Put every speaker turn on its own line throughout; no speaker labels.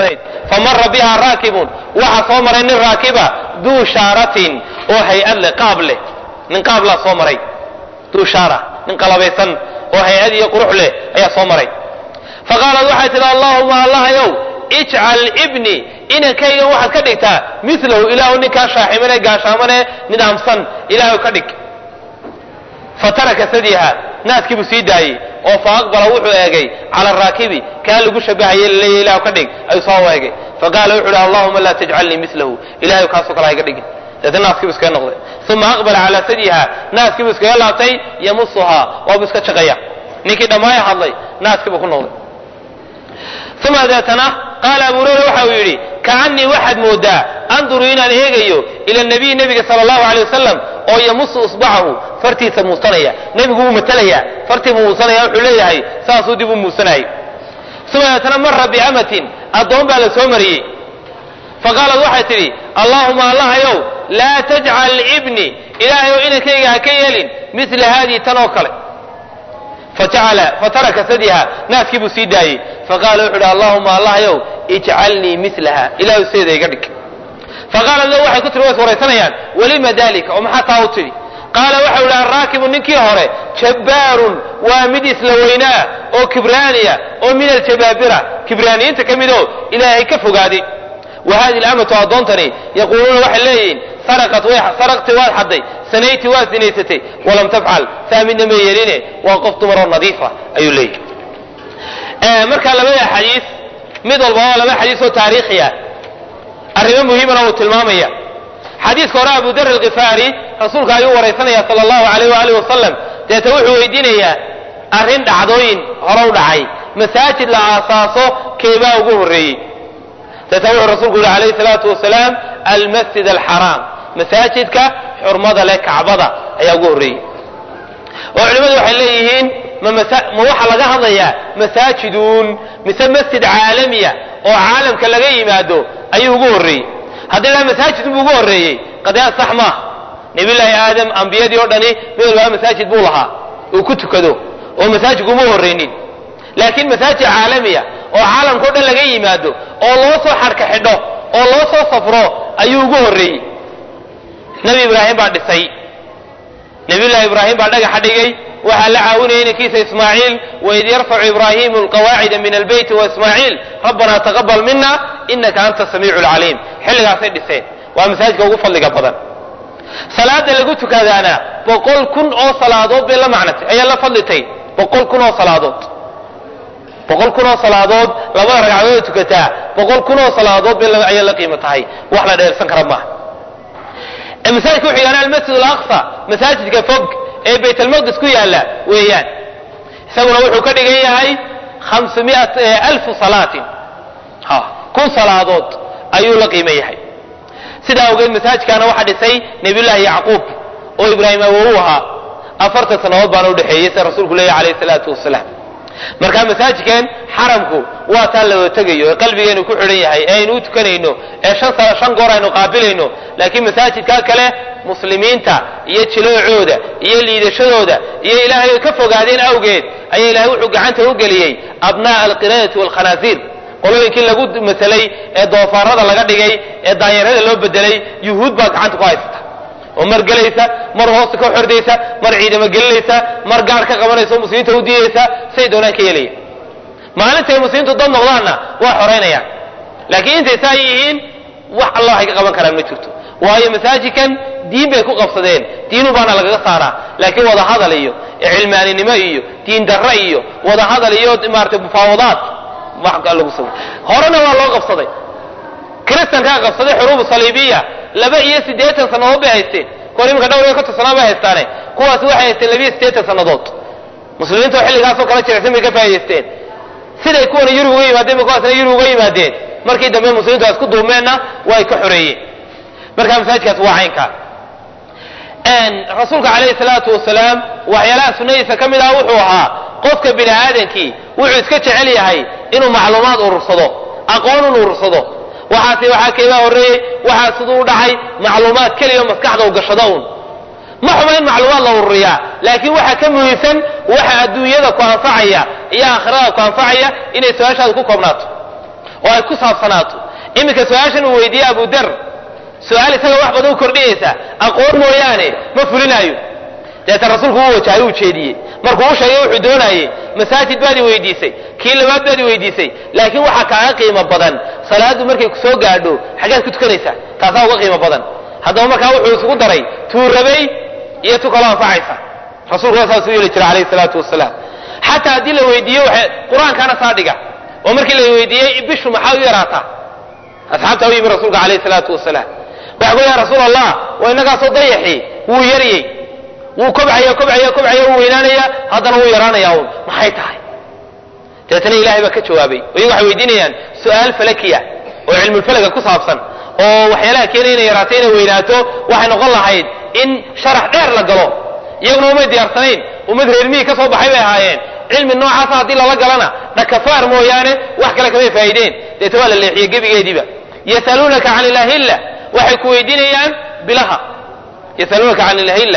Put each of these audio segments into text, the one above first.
ahayd famara biha raakibun waxaa soo maray nin raakiba duu shaaratin oo hay-ad leh qaab leh nin qaablaa soo maray duu shaara nin qalabaysan oo hay-ad iyo qurux leh ayaa soo maray faqaalat waxay tidhi allahuma allahayow ijcal ibni inankaygan waxaad ka dhigtaa milahu ilaahu ninkaa shaaximane gaashaamane nidaamsan ilaahu ka dhig fataraka sadiha naaskiibuu sii daayey oo fa aqbala wuxuu eegay cala araakibi kaa lagu shabahaye laleeya ilahu ka dhig ayuu soo eegay faqaala wuxu uhi allahuma laa tajcalnii milahu ilahay kaasoo kale hayga dhigin deetna naaskiibu iskaga noqday uma aqbala calaa sadiha naaskiibuu iskaga laabtay yamusuhaa waabu iska jaqaya ninkii dhammaaya hadlay naaskiibuu ku noqday uma deetana qaala abu hurayra waxa uu yidhi kaanii waxaad moodaa anduru inaan eegayo ila nabiy nebiga sala allahu alay wasalam oo yamusu usbacahu fartiisa muusanaya nebigu wuu matalaya fartii buu muusanaya wuxuu leeyahay saasuu dib u muusanayay uma deetana mara biamatin addoon baa la soo mariyey faqaalad waxay tidhi allaahuma allahayow laa tajcal ibni ilaahayow inankayga ha ka yeelin mila haadihi tan oo kale fataraka sadiha naaskii buu sii daayey faqaala wuxu uhi allahuma allahyow ijcalnii milaha ilahu seeda iga dhig faqaalat lahu waxay ku tiri way waraysanayaan walima dalika oo maxaa taa u tidhi qaala waxau ihi arraakibu ninkii hore jabbaarun waa mid isla weynaa oo kibraaniya oo min aljabaabira kibraaniyiinta ka midoo ilaahay ka fogaaday wa hadihi lamatu addoontani yaquuluuna waxay leeyihiin saraqat way saraqti waad xadday sanayti waad sinaysatay walam tafcal saa midna ma yeeline waa qof dumaroo nadiifa ayuu leeyahy marka labada xadiis mid walba waa laba xadiis oo taariikhiya arrimo muhiimana uu tilmaamaya xadiiska hore abu dar alkifaari rasuulka ayuu waraysanaya sala allahu alayh waalihi wasalam deeta wuxuu weydiinayaa arrin dhacdooyin hore u dhacay masaajid la aasaaso keebaa ugu horreeyey deeta wuxuu rasuulku yihi alayhi salaatu wasalaam almasjid alxaraam masaajidka xurmada leh kacbada ayaa ugu horreeyey oo culimmadu waxay leeyihiin ma waxaa laga hadlayaa masaajidun mise masjid caalamiya oo caalamka laga yimaado ayuu ugu horreeyey haddii la masaajid buu ugu horreeyey qadiyaad sax maaha nebillaahi aadam ambiyadii oo dhani mid walbaa masaajid buu lahaa uu ku tukado oo masaajidku uma horreynin laakiin masaajid caalamiya oo caalamka o dhan laga yimaado oo loo soo xarka xidho oo loo soo safro ayuu ugu horreeyey nebi ibraahim baa dhisay nabiyullahi ibraahim baa dhagaxa dhigay waxaa la caawinaya inankiisa ismaaciil waid yarfacu ibraahimu alqawaacida min albeyti waismaaciil rabbanaa taqabal mina inaka anta samiicu lcaliim xilligaasay dhiseen waa masaajidka ugu fadliga badan salaada lagu tukadaana boqol kun oo salaadood bay la macnatay ayaa la fadlitay boqol kun oo salaadood boqol kun oo salaadood labada ragcadood tukataa boqol kun oo salaadood bay ayaa la qiimo tahay wax la dheersan kara maaha masaajidka wuxuu yaala almasjid alaqsa masaajidka fog ee bayt almaqdis ku yaala weeyaan isaguna wuxuu ka dhigan yahay hamsamiat alfu salaatin kun salaadood ayuu la qiimo yahay sidaa awgeed masaajidkaana waxaa dhisay nabiyullaahi yacquub oo ibraahim awowu ahaa afartan sannadood baana udhexeeyey sida rasuulku leeyahy alayhi salaatu wasalaam marka masaajidkan xaramku waa taa la wada tegayo ee qalbigeenu ku xidhan yahay ee aynu u tukanayno ee shan sano shan goor aynu qaabilayno laakiin masaajidkaa kale muslimiinta iyo jiloocooda iyo liidashadooda iyo ilaahay ay ka fogaadeen awgeed ayaa ilahay wuxuu gacanta u geliyey abnaa'a alqiradati waalkhanaasiir qolooyinkii lagu masalay ee doofaarada laga dhigay ee daanyarada loo bedelay yuhuud baa gacanta ku haysata oo mar gelaysa mar hoosta ka xordaysa mar ciidamo gelinaysa mar gaar ka qabanaysa oo muslimiinta u diidaysa say doonaan ka yeelaya maalintay muslimiintu dad noqdaanna waa xoraynayaan laakiin intay saa yihiin wax alla waxay ka qaban karaan ma jirto waayo masaajidkan diin bay ku qabsadeen diinu baana lagaga saaraa laakiin wada hadal iyo cilmaaninimo iyo diin darre iyo wada hadal iyo maarata mufaawadaad lagu sa horena waa loo qabsaday kristankaa qabsaday xuruubu saliibiya laba iyo siddeetan sannadood bay haysteen kuwan iminka dhowr iyo konton sannadood bay haystaane kuwaasi waxay haysteen laba iyo siddeetan sannadood muslimiinta oo xilligaasoo kala jirecsan bay ka faa'idaysteen siday kuwana yurub uga yimaadeen ba kuwaasna yurub uga yimaadeen markii dambe muslimiintu isku duumeenna way ka xoreeyeen marka masaajidkaas waa caynkaa rasuulka calayhi salaatu wasalaam waxyaalaha sunnadiisa ka mid ah wuxuu ahaa qofka bini aadankii wuxuu iska jecel yahay inuu macluumaad urursado aqoon un urursado waxaase waxaa keebaa horreeyey waxaa siduu u dhacay macluumaad keliya maskaxda u gashado un ma xuma in macluumaad la ururiyaa laakiin waxaa ka muhiimsan waxa adduunyada ku anfacaya iyo aakhirada ku anfacaya inay su-aashaada ku koobnaato oo ay ku saabsanaato iminka su-aashan uu weydiiyey abu dar su-aal isaga wax badan u kordhinaysa aqoon mooyaane ma fulinaayo deetan rasuulku u wajahay uu jeediyey markuu u sheegay wuxuu doonayey masaajid baad i weydiisay kii labaad baad i weydiisay laakiin waxaa kaaga qiimo badan salaaddu markay ku soo gaadho xaggaad ku tukanaysaa taasaa uga qiimo badan haddaba markaa wuxuu isugu daray tuu rabay iyo tu kaloo anfacaysa rasuulkuna saasuu yeeli jiray calayhi salaatu wasalaam xataa haddii la weydiiyo waxay qur-aankaana saa dhiga oo markii la weydiiyey bishu maxaa u yaraataa asxaabtaa u yimi rasuulka calayhi salaatu wasalaam waxay ku ya rasuul allah waa innagaasoo dayaxi wuu yaryey wuu kobcaya kobcaya kobcaya wuu weynaanaya haddana wuu yaraanaya un maxay tahay dabeetana ilahay baa ka jawaabay iyagu waxay weydiinayaan su-aal falakiya oo cilmulfalaga ku saabsan oo waxyaalaha keenaya inay yaraato inay weynaato waxay noqon lahayd in sharax dheer la galo iyaguna umay diyaarsanayn ummad reermihii ka soo baxay bay ahaayeen cilmi noocaasa haddii lala galana dhakafaar mooyaane wax kale kamay faa'ideen deeta waa la leexiyey gebigeediiba yasaluunaka can ilahilla waxay ku weydiinayaan bilaha yasaluunaka can ilahilla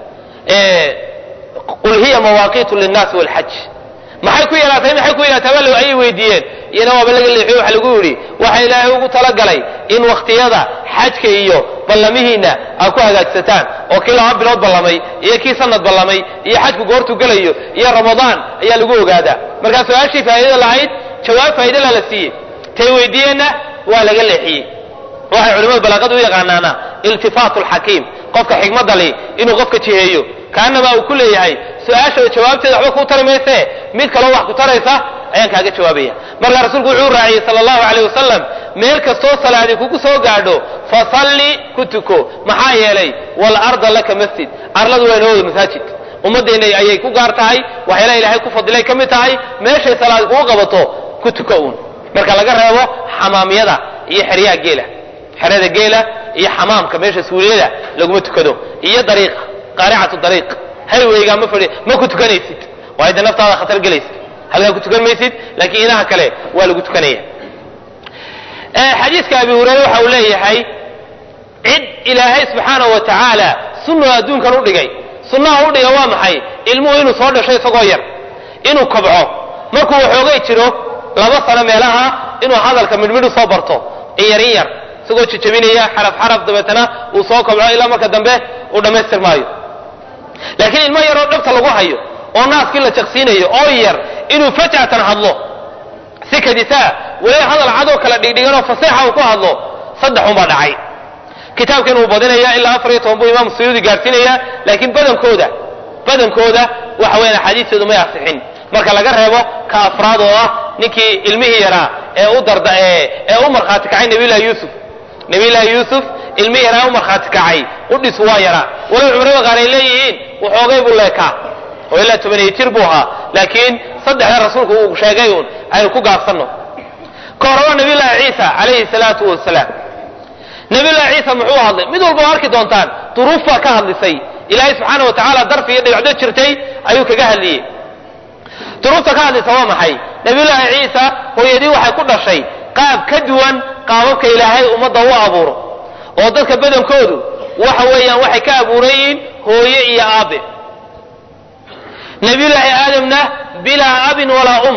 qul hiya mawaaqiitu linnaasi walxaj maxay ku yaraatay maxay ku yaraatay bal ayay weydiiyeen iyana waaba laga leexiyo waxa lagu yidhi waxa ilaahay ugu talagalay in wakhtiyada xajka iyo ballamihiinna aad ku hagaagsataan oo kii laba bilood ballamay iyo kii sanad ballamay iyo xajku goortuu gelayo iyo ramadaan ayaa lagu ogaadaa markaa su-aashii faa'iidada lahayd jawaab faa'iidala la siiyey tay weydiiyeenna waa laga leexiyey waxay culimadu balaaqadu u yaqaanaana iltifaatu lxakiim qofka xikmadda li inuu qofka jiheeyo kaanama uu ku leeyahay su-aasha jawaabteeda waxba kuu tari mayse mid kaloo wax ku taraysa ayaan kaaga jawaabaya markaa rasuulku wuxuu raaciyey sala allahu alayh wasalam meel kastoo salaadi kugu soo gaadho fasalli ku tuko maxaa yeelay walarda laka masjid arladu waa inoo wada masaajid ummaddeena ayay ku gaar tahay waxyaalaha ilaahay ku fadilay ka mid tahay meeshay salaadi kugu qabato ku tuko uun marka laga reebo xamaamiyada iyo xeryaha geela xerada geela iyo xamaamka meesha suuliyada laguma tukado iyo dariiqa qaaricatu dariiq hayweyga ma fadhi ma ku tukanaysid waayo de naftaada khatar gelaysid halkaa ku tukan maysid laakiin inaha kale waa lagu tukanaya xadiiska abi hureyre waxa uu leeyahay cid ilaahay subxaanahu wa tacaala sunnu adduunkan u dhigay sunnaha u dhiga waa maxay ilmuhu inuu soo dhasho isagoo yar inuu kobco markuu waxoogay jiro laba sano meelaha inuu hadalka midhmidh usoo barto in yar in yar isagoo jejabinaya xaraf xaraf dabeetana uu soo kobco ilaa marka dambe uu dhammaystir maayo laakiin ilmo yaroo dhabta lagu hayo oo naaskii la jaqsiinayo oo yar inuu fajatan hadlo si kadisaa weli hadal cadoo kala dhigdhiganoo faseexa uu ku hadlo saddex unbaa dhacay kitaabkan uu badinaya ilaa afar iyo toban buu imaam suyuudi gaadhsiinaya laakiin badankooda badankooda waxa weyan axaadiisteedu may asixin marka laga reebo ka afraad oo ah ninkii ilmihii yaraa ee u darda ee u markhaati kacay nabiyullahi yuusuf nabiyullaahi yuusuf ilmihii yaraa u markhaati kacay udhisu waa yaraa walow cumrada qaar ay leeyihiin waxoogay buu leekaa oo ilaa tobaniyo jir buu ahaa laakiin saddexda rasuulku uu sheegay uun aynu ku gaabsanno ka hore waa nabiyullaahi ciisa calayhi salaatu wasalaam nabiyullahi ciisa muxuu hadlay mid walba oo arki doontaan duruuf baa ka hadlisay ilaahay subxaana wa tacaala darfi iyo dhibcdo jirtay ayuu kaga hadliyey duruufta ka hadlaysa waa maxay nabiyullaahi ciisa hooyadii waxay ku dhashay qaab ka duwan qaababka ilaahay ummadda u abuuro oo dadka badankoodu waxa weeyaan waxay ka abuuran yihiin hooye iyo aabe nabiyullaahi aadamna bilaa abin walaa um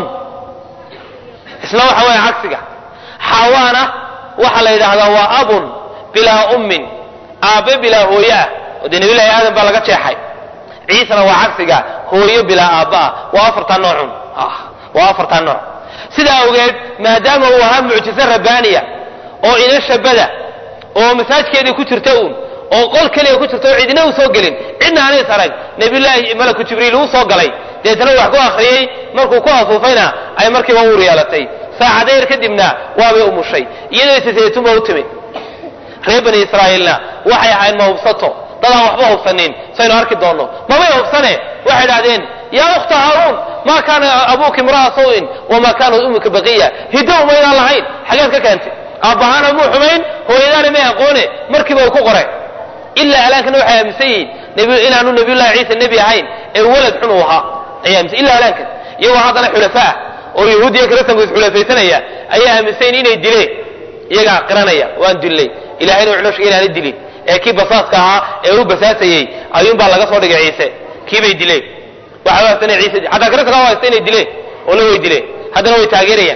isna waxa weeye cagsiga xaawaana waxaa la yidhaahdaa waa abun bilaa ummin aabe bilaa hooye ah oo dee nabiyullahi aadam baa laga jeexay ciisana waa cagsiga hooyo bilaa aabba ah waa afartaa noocun waa afartaa nooc sidaa awgeed maadaama uu ahaa mucjize rabbaaniya oo ina shabada oo masaajkeedii ku jirta uun oo qol keliya ku jirta oo cidina u soo gelin cidna anays arag nabiyullaahi malaku jibriil uu soo galay deetana wax ku akhriyey markuu ku afuufayna ay markiiba uur yeelatay saacadayr kadibna waabay umushay iyadoo siseetunba u timid reer bani israa'iilna waxay ahayd ma hubsato dadaan waxba hubsanin saynu arki doonno mabay hubsane waxay idhahdeen yaa ukhta haaruun maa kaana abuuki imra'a sawin wamaa kaanat ummuka baqiya hiddo umaydaan lahayn xageed ka keentay aabbahaana muu xumayn hooyadaana may aqoone markiiba uu ku qoray ilaa alaankana waxay aaminsan yihiin inaanu nabiyullahi ciisa nebi ahayn ee walad xun uu ahaa ayay aaminsan illa alaankan iyagoo haddana xulafaa oo yahuudiya kiristanku isxulafaysanaya ayay aaminsan inay dileen iyagaa qiranaya waan dillay ilahayna wuxuu noo sheegay inaana dilin ee kii basaaska ahaa ee u basaasayey ayuunbaa laga soo dhigay ciise kiibay dileen waxay u haystaan ciise xataa kiristanka u haysta inay dileen oo la way dileen haddana way taageerayaan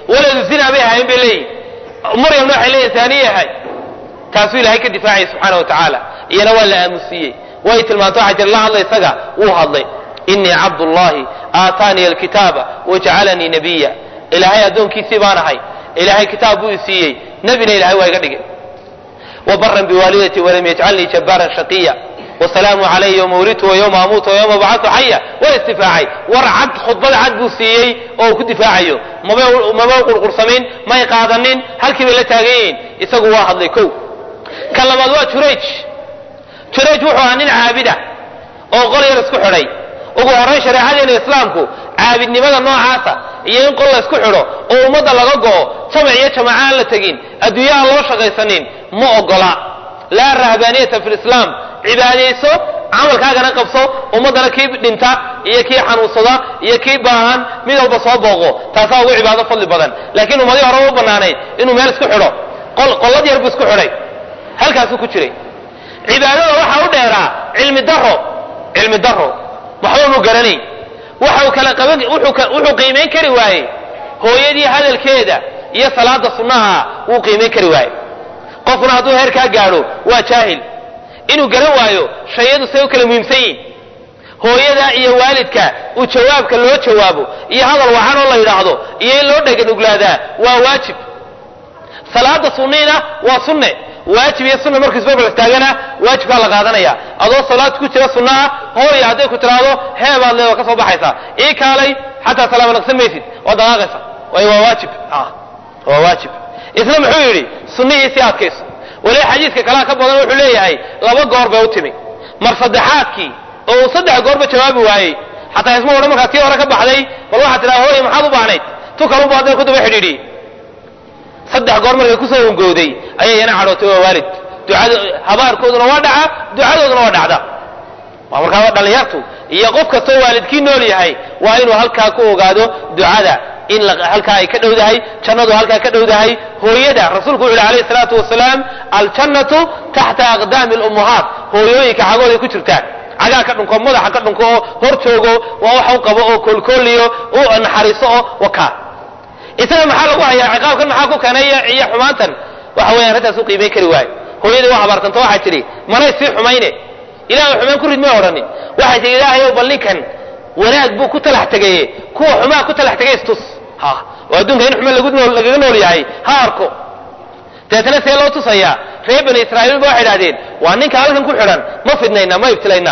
waladu zina bay ahaayeen bay leeyihin maryamna waxay leeyihin taaniye ahay taasuu ilahay ka difaacayay subxaana wa tacaala iyana waa la aamusiiyey way tilmaanto waxaa jira la hadla isaga wuu hadlay inii cabdullahi aataaniya alkitaaba wajacalanii nabiya ilaahay addoonkiisii baan ahay ilaahay kitaab buu i siiyey nebina ilahay waa iga dhigay wabaran biwaalidati walam yajcalnii jabbaaran shaqiya wasalaamu calaya yowma wulidtu wa yowma amuutu wa yowma bacatu xaya waa istifaacay war cad khudbada cad buu siiyey oo uu ku difaacayo mama qurqursamayn may qaadanin halkii bay la taagan yihiin isagu waa hadlay kow ka labaad waa jurayj jurayj wuxuu ahaa nin caabida oo qol yar isku xidhay ugu horrayn shareecadeena islaamku caabidnimada noocaasa iyo in qol la isku xidho oo ummadda laga go'o jamac iyo jamaca aan la tegin adduunya aan loo shaqaysanin ma ogola laa rahbaaniyata fi lislaam cibaadayso camalkaagana qabso ummaddana kii dhinta iyo kii xanuunsada iyo kii baahan mid walba soo booqo taasaa ugu cibaado fadli badan laakiin ummadii hore u bannaanayd inuu meel isku xidho qollad yar buu isku xidhay halkaasuu ku jiray cibaadada waxaa u dheeraa cilmi daro cilmi daro waxba mu garanayn waxau kala qaban wuxuu qiimayn kari waayey hooyadii hadalkeeda iyo salaada sunnaha wuu qiimayn kari waayey qofkuna hadduu heerkaa gaadho waa jaahil inuu garan waayo shayadu say u kala muhiimsan yihin hooyada iyo waalidka uu jawaabka loo jawaabo iyo hadal wacan oo la yidhaahdo iyo in loo dheganuglaadaa waa waajib salaada sunniina waa sunne waajib iyo sunna markuu isbarbar istaagana waajibkaa la qaadanaya adoo salaad ku jira sunnaha hooya hadday ku tiraahdo heebaad leed waa ka soo baxaysaa ii kaalay xataa salaama naqsan maysid waa daqaaqaysa waayo waa waajib waa waajib isna muxuu yidhi sunnihiisii adkayso waliba xadiiska kalaa ka badan wuxuu leeyahay laba goor bay u timi mar saddexaadkii oo uu saddex goorba jawaabi waayey xataa isma odhan markaa tii hore ka baxday bal waxaad tidhaha hooya maxaad u baahnayd tu kaluba hadday ku daba xidhiidhiyey saddex goor markay kusoo hungowday ayay yana cadhootay waa waalid ducada habaarkooduna waa dhaca ducadooduna waa dhacda waa markaa dhallinyartu iyo qof kastoo waalidkii nool yahay waa inuu halkaa ku ogaado ducada in halkaa ay ka dhowdahay jannadu halkaa ka dhowdahay hooyada rasuulku wuxu yhi alayh salaatu wasalaam aljannatu taxta aqdaami lummahaat hooyooyinka cagooday ku jirtaan cagaa ka dhunko madaxa ka dhunko oo hor joogo waa wax u qabo oo koolkooliyo u naxariiso oo wakaa isaga maxaa lagu hayaa ciqaabkan maxaa ku keenay iyo xumaantan waxa weeyaan arrintaas u qiimayn kari waayo hooyadii waa habaartanta waxay tidhi manay sii xumayne ilahay xumaan ku rid may odhanin waxay tihi ilaahayow bal ninkan wanaag buu ku talax tegaye kuwa xumaa ku talax tegay istus ha oo adduunka in xumaan lagu nool lagaga nool yahay ha arko dabeetana see loo tusayaa reer bani israa'iil ba waxay idhahdeen waa ninka halkan ku xidhan ma fidnayna ma ibtilaynaa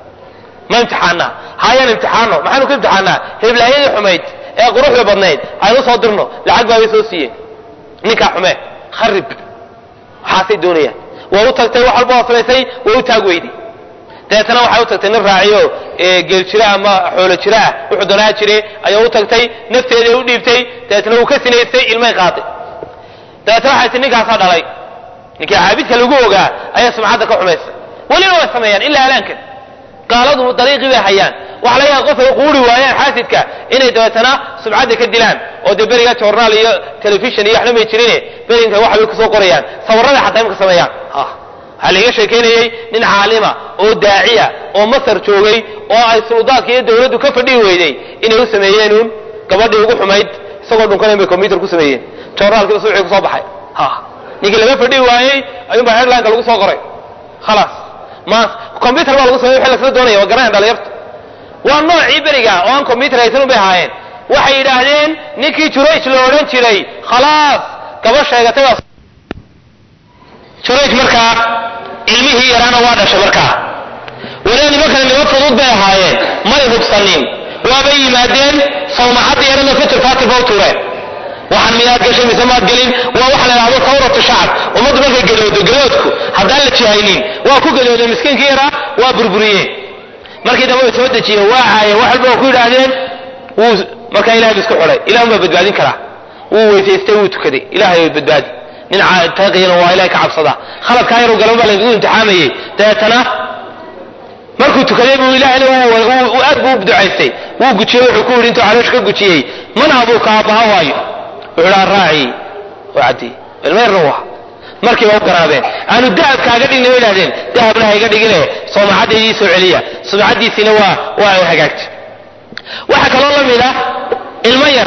ma imtixaanaa hayaan imtixaano maxaanu ku imtixaanaa heblaayadii xumayd ee quruxda badnayd aynu soo dirno lacag baabay soo siiyeen ninkaa xume kharib waxaasay doonayaan waa u tagtay wax walba hoslaysay waa u taag weyday dabeetana waxay u tagtay nin raaciyo geel jira ama xoolo jira ah wuxuu doonaa jire ayaa u tagtay nafteeday u dhiibtay dabeetana wuu ka sinaystay ilmay qaaday dabeetana waxay tii ninkaasaa dhalay ninkii caabidka lagu ogaa ayaa sumcadda ka xumaysay weliba way sameeyaan ilaa halaankan gaaladu dariiqii bay hayaan waxa laga yaaba qof ay quuri waayaan xaasidka inay dabeetana sumcadda ka dilaan oo dee beriga journaal iyo telefishon iyo waxna may jirine berinka wax bay kusoo qorayaan sawirada xataa imka sameeyaan waxaa laiga sheekaynayey nin caalima oo daaciya oo masar joogay oo ay suldaadka iyo dawladdu ka fadhihi weyday inay u sameeyeen uun gabadhii ugu xumayd isagoo dhunkan bay combyuter ku sameeyeen journaalkiiba suuxii kusoo baxay ninkii laga fadhihi waayey ayuunbaa headlineka lagu soo qoray khalaas mas combyuter baa lagu samey wixii lasla doonaya waa garanaya dhalinyarta waa noocii beriga oo aan combyuter haysan un bay ahaayeen waxay yidhaahdeen ninkii jurayj la odhan jiray khalaas gaba sheegatay baa jurayj markaa ilmihii yaraana waa dhashay markaa weliba nimankana nimo fudud bay ahaayeen may hubsanin waabay yimaadeen sawmacadda yarana fitr fatir ba u tuureen waxaan miyaad gashay mise maad gelin waa waxa la idhahdo tawratu shacab ummaddu markay gadoodo gadoodku haddaan la jihaynin waa ku gadoodeen miskiinkii yaraa waa burburiyeen markii dambe way soo dejiyeen waa caayeen wax walba waa ku yidhaahdeen wuu markaa ilahay bu isku xulay ilah un baa badbaadin karaa wuu weysaystay wuu tukaday ilahay way badbaadi nin taaqiyana waa ilahay ka cabsada khaladkaa yaru galan baa laynagu imtixaamayey dabeetana markuu tukaday buu ilahayna aad buu u ducaystay wuu gujiyey wuxuu ku yidhi intuu caloosh ka gujiyey man abuuka aabbaha waayo wuxuu dhaa raaci waa caddi ilmeerna waa markiiba u garaabeen aanu dahab kaaga dhigna way idhahdeen dahabna ha iga dhigine soomacaddaydii soo celiya sumcaddiisiina waa waa ay hagaagtay waxaa kaloo la mid ah ilmo yar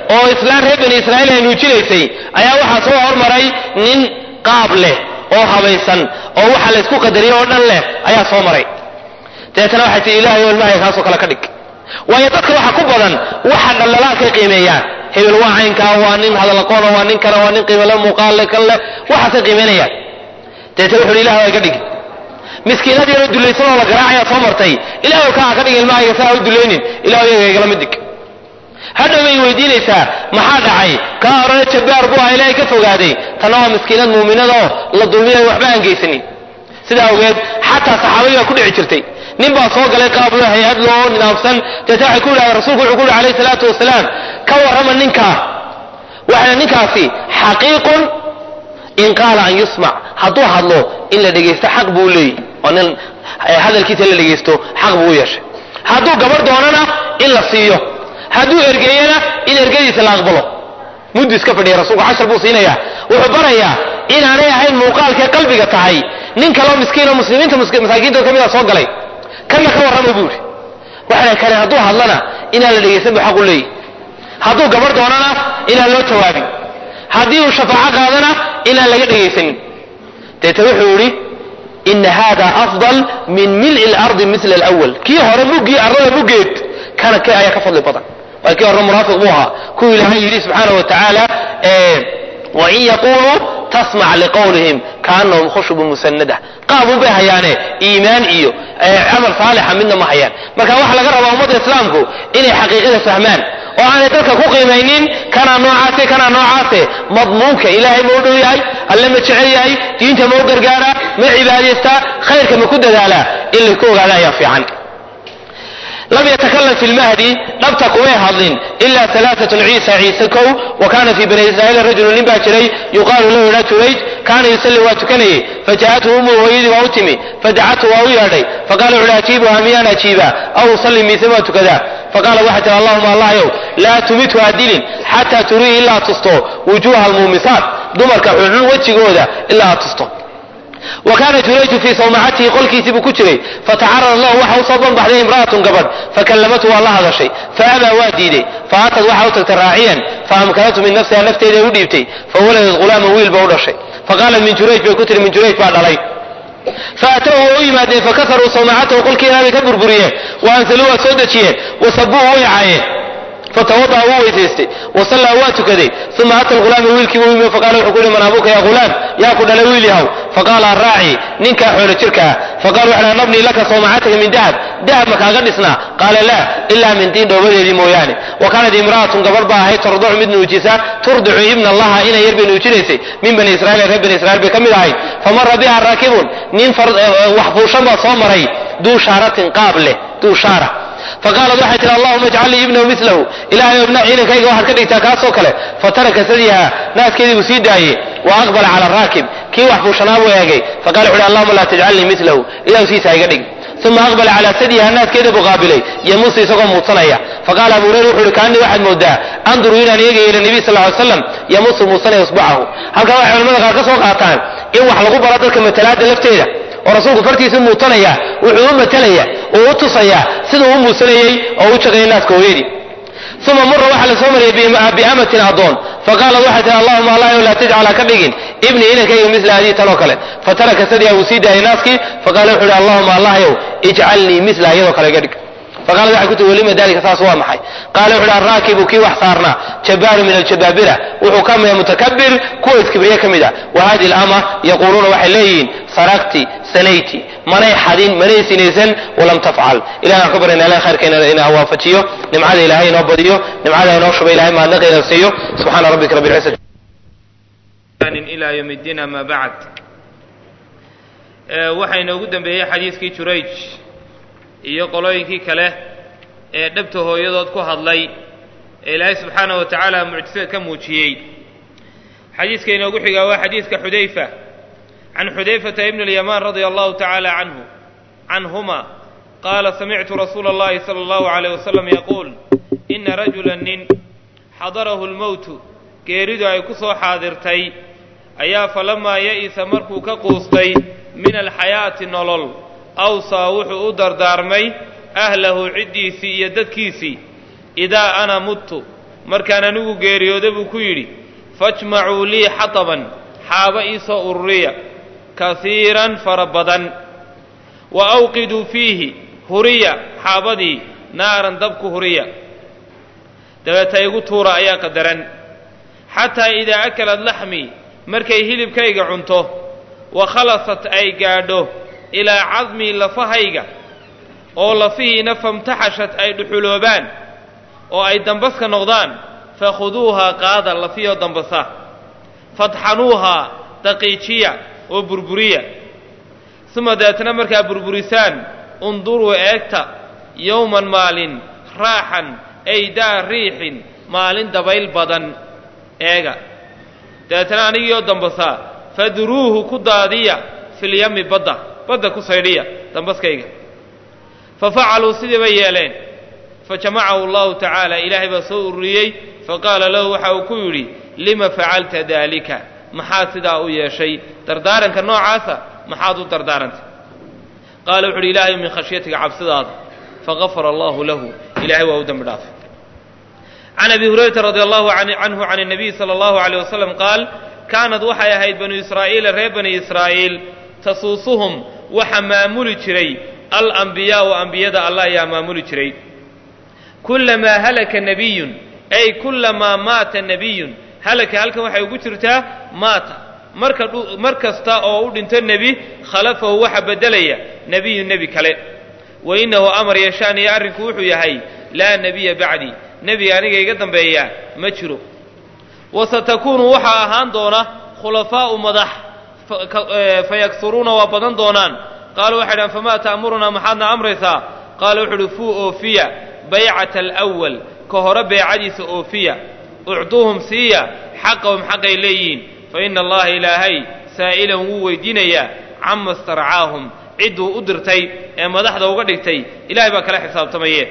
oo islaan reer bani israa'iil ay nuujinaysay ayaa waxaa soo hormaray nin qaab leh oo habaysan oo waxa la isku qadariyey oo dhan leh ayaa soo maray dabeetana waxay tii ilahay o ilmahay kaasoo kale ka dhig waayo dadka waxa ku badan waxa dhaldhalaalkay qiimeeyaan hebel waa caynkaa waa nin hadalaqoona waa nin kana waa nin qiimale muuqaalle kan leh waxaasay qiimeynayaan dabeetana wuxu uhi ilahay waa iga dhigi miskiinad yaroo dulaysan oo la garaacayaa soo martay ilahay kaa ka dhigin ilmahayga saa u dulaynin ilahay yaga igala mid dhig hadhow bay weydiinaysaa maxaa dhacay kaa horena jabbaar buu aha ilaahay ka fogaaday tanna waa miskiinad muuminada oo la dulmiyayo waxba aan geysanin sidaa awgeed xataa saxaabadii baa ku dhici jirtay nin baa soo galay qaablo hay-ad loo nidaamsan deeta waxay ku yidhahdeen rasuulku wuxuu ku yidhi alayhi salaatu wasalaam ka warrama ninkaa waxayna ninkaasi xaqiiqun in qaala an yusmac hadduu hadlo in la dhegaysto xaq buu leeyahy oo nin hadalkiisa in la dhegaysto xaq buu u yeeshay hadduu gabar doonana in la siiyo hadduu ergeeyana in ergadiisa la aqbalo muddu iska fadhiya rasuulku cashar buu siinayaa wuxuu barayaa inaanay ahayn muuqaalkee qalbiga tahay nin kaloo miskiinoo muslimiinta masaakiintood ka mid a soo galay kanna ka warrama buu yidhi waxana kale hadduu hadlana inaan la dhegaysan bu xaq u leeyahy hadduu gabar doonana inaan loo jawaabin haddii uu shafaaco qaadana inaan laga dhegaysanin deeta wuxuu yidhi ina hada afdal min mil'i lardi mila alawal kii hore muggii ardada muggeed kana kee ayaa ka fadli badan waa kii hore munaafiq buu ahaa kuwii ilaahay yidhi subxaana wa tacaala wain yaquluu tasmac liqawlihim kaanahum khushubun musanada qaabun bay hayaane iimaan iyo camal saalixa midna ma hayaan marka waxaa laga rabaa ummadda islaamku inay xaqiiqada fahmaan oo aanay dadka ku qiimaynin kanaa noocaase kanaa noocaase madmuunka ilaahay ma u dhow yahay alle ma jecel yahay diinta ma u gargaaraa ma cibaadaystaa khayrka ma ku dadaalaa in laku ogaada ayaa fiican lam yatakalam fi lmahdi dhabta kumay hadlin ila alaaatun ciisa ciise kow wa kana fi bani israa'iil rajulu nin baa jiray yuqaalu lahu ila jurayj kaana yusalli waa tukanayey fajaءathu umu hooyadii waa u timi fadacathu waa u yeedhay faqala wuxuhi ajiibuha miyaan ajiibaa aw usalli mise waa tukadaa faqala waxay tihi allahuma allahyow laa tumithu ha dilin xataa turii ilaa tusto wujuuha almuumisaat dumarka xunxun wejigooda ilaa ha tusto wa kaana jurayju fii sawmacatihi qolkiisii buu ku jiray fatacarada lahu waxa usoo banbaxday imra'atun gabadh fakallamathu waa la hadashay faabaa waa diiday faatad waxa u tagtay raaciyan faamkanathu min nafsiha nafteeda u dhiibtay fawaladat ghulaaman wiil ba u dhashay faqaalat min jurayj bay ku tihi min jurayj baa dhalay faatahu waa u yimaadeen fakasaruu sawmacatahu qolkiina bay ka burburiyeen wa ansaluu waa soo dejiyeen wasabuuhu way caayeen fatawada'a wuu weysaystay wasallaa waa tukaday uma ata lghulaama wiilkii buu yimi faqala wuxuu ku yihi man abuuka ya ghulaam yaa ku dhalay wiil yahow faqaala araaci ninkaa xoolo jirkaa faqala wuxu uhi nabnii laka sawmacataka min dahab dahab ma kaaga dhisnaa qaala laa ilaa min diin dhoobadeedii mooyaane wa kaanat imra'atun gabar baa ahayd tarducu mid nuujisa turdicu ibna allaha inay yar bay nuujinaysay min bani israiil reer bani israiil bay ka mid ahayd famara biha raakibun nin wax fuushan baa soo maray duu shaaratin qaab leh duu shaara faqaalat waxay tihi allahuma ijcal lii ibnahu milahu ilahay inankayga waxaad ka dhigtaa kaasoo kale fataraka sadiha naaskeedii buu sii daayey wa aqbala cala raakib kii wax fuushanaa buu eegay faqala wuxu uhi allahuma laa tajcalnii milahu ilahu siisaa iga dhig uma aqbala calaa sadiha naaskeeda buu qaabilay yamuusu isagoo muudsanaya faqaala abu hurayra wuxu uhi kaanii waxaad moodaa anduru inaan eegaya ila nabiy sal ly slam yamuusu muusanaya usbacahu halkaa waxay culamada qaar ka soo qaataan in wax lagu baro dadka matalaada lafteeda oo rasuulku fartiisa muutanaya wuxuu u matalaya oo u tusaya siduu u muusanayey oo u jaqayay naaska hooyadii uma mura waxaa la soo mariyay biamatin adoon faqaalat waxay tihi allahuma allah laa tajcal ha ka dhigin ibnii inankayga mila hadii tanoo kale fataraka sadiha wuu sii daayay naaskii faqala wuxu uhi allahuma allahyow ijcalnii mila iyadoo kale iga dhig faqaalat waxay ku tihi walima dalika saas waa maxay qaala wuxu uhi arraakibu kii wax saarnaa jabbaaru min aljabaabira wuxuu ka mida mutakabir kuwa iskibriye ka mid a wa hadihi alama yaquuluuna waxay leeyihiin sarakti sanayti manay xadin manay sinaysan walam tafcal ilahi aan ka baryana ilahi khayrka ina waafajiyo nimcada ilahay inoo badiyo nimcada inoo shuba ilahay maadnaqa ina siiyo subxaana rabbika rabbi lcizati
ilى ywm اddiin ama bacd waxaa inoogu dembeeyey xadiiskii jurayj iyo qolooyinkii kale ee dhabta hooyadood ku hadlay ee ilaahay subxaanaه wa tacaala mucjisada ka muujiyey xadiiska inoogu xigaa waa xadiiska xudayfa can xudayfata ibn اlyamaan radia allahu tacaala canhu canhuma qaala samictu rasuula اllahi salى اllahu عalيyh wasalam yaquul ina rajula nin xadarahu اlmowtu geeridu ay ku soo xaadirtay ayaa falamaa ya'isa markuu ka quustay min alxayaati nolol awsaa wuxuu u dardaarmay ahlahu ciddiisii iyo dadkiisii idaa ana mudtu markaan anigu geeriyooda buu ku yidhi fajmacuu lii xataban xaaba iisoo ururiya kasiiran fara badan wa awqiduu fiihi huriya xaabadii naaran dabku huriya dabeeta igu tuura ayaa qadaran xataa idaa akalad laxmii markay hilibkayga cunto wa khalasat ay gaadho ilaa cadmii lafahayga oo lafihiina famtaxashat ay dhuxuloobaan oo ay dambaska noqdaan fakhuduuhaa qaada lafiyoo dambasa fadxanuuhaa daqiijiya oo burburiya uma dabeetna markaa burburisaan unduruu eegta yowman maalin raaxan ay daa riixin maalin dabayl badan eega dabeetna anigiioo dambasaa fadruuhu ku daadiya filyami badda badda ku saydhiya dambaskayga fa facaluu sidii bay yeeleen fa jamacahu allahu tacaala ilaahay baa soo ururiyey faqaala lahu waxa uu ku yidhi lima facalta daalika maxaad sidaa u yeeshay dardaaranka noocaasa maxaad u dardaarantay qaala wuxu uhi ilaahay min khashyatika cabsidaada fagafara allahu lahu ilahay waa u dembi dhaafay can abi hurayrata radi allahu canhu can الnabiy salى allahu alيyh wasalam qaal kaanad waxay ahayd banu israa'iila reer bani israa'iil tasuusuhum waxa maamuli jiray alambiyaau ambiyada allah ayaa maamuli jiray kulamaa halaka nabiyun ay kulamaa maata nabiyun halaka halkan waxay ugu jirtaa maata marka mar kasta oo u dhinto nebi khalafahu waxa beddelaya nebiyun nebi kale wa innahu amar yashaan iyo arrinku wuxuu yahay laa nebiya bacdii nebi aniga iga dambeeya ma jiro wa satakuunu waxaa ahaan doona khulafaa'u madax fayaksuruuna waa badan doonaan qaaluu waxay dhahan famaa ta'murunaa maxaadna amraysaa qaala wuxu uhi fuu oofiya baycata alawal ka hore beecadiisa oofiya ucduuhum siiya xaqahum xaqay leeyihiin fa ina allaha ilaahay saa'ilan wuu weydiinayaa cama starcaahum cidduu u dirtay ee madaxda uga dhigtay ilahay baa kala xisaabtamaye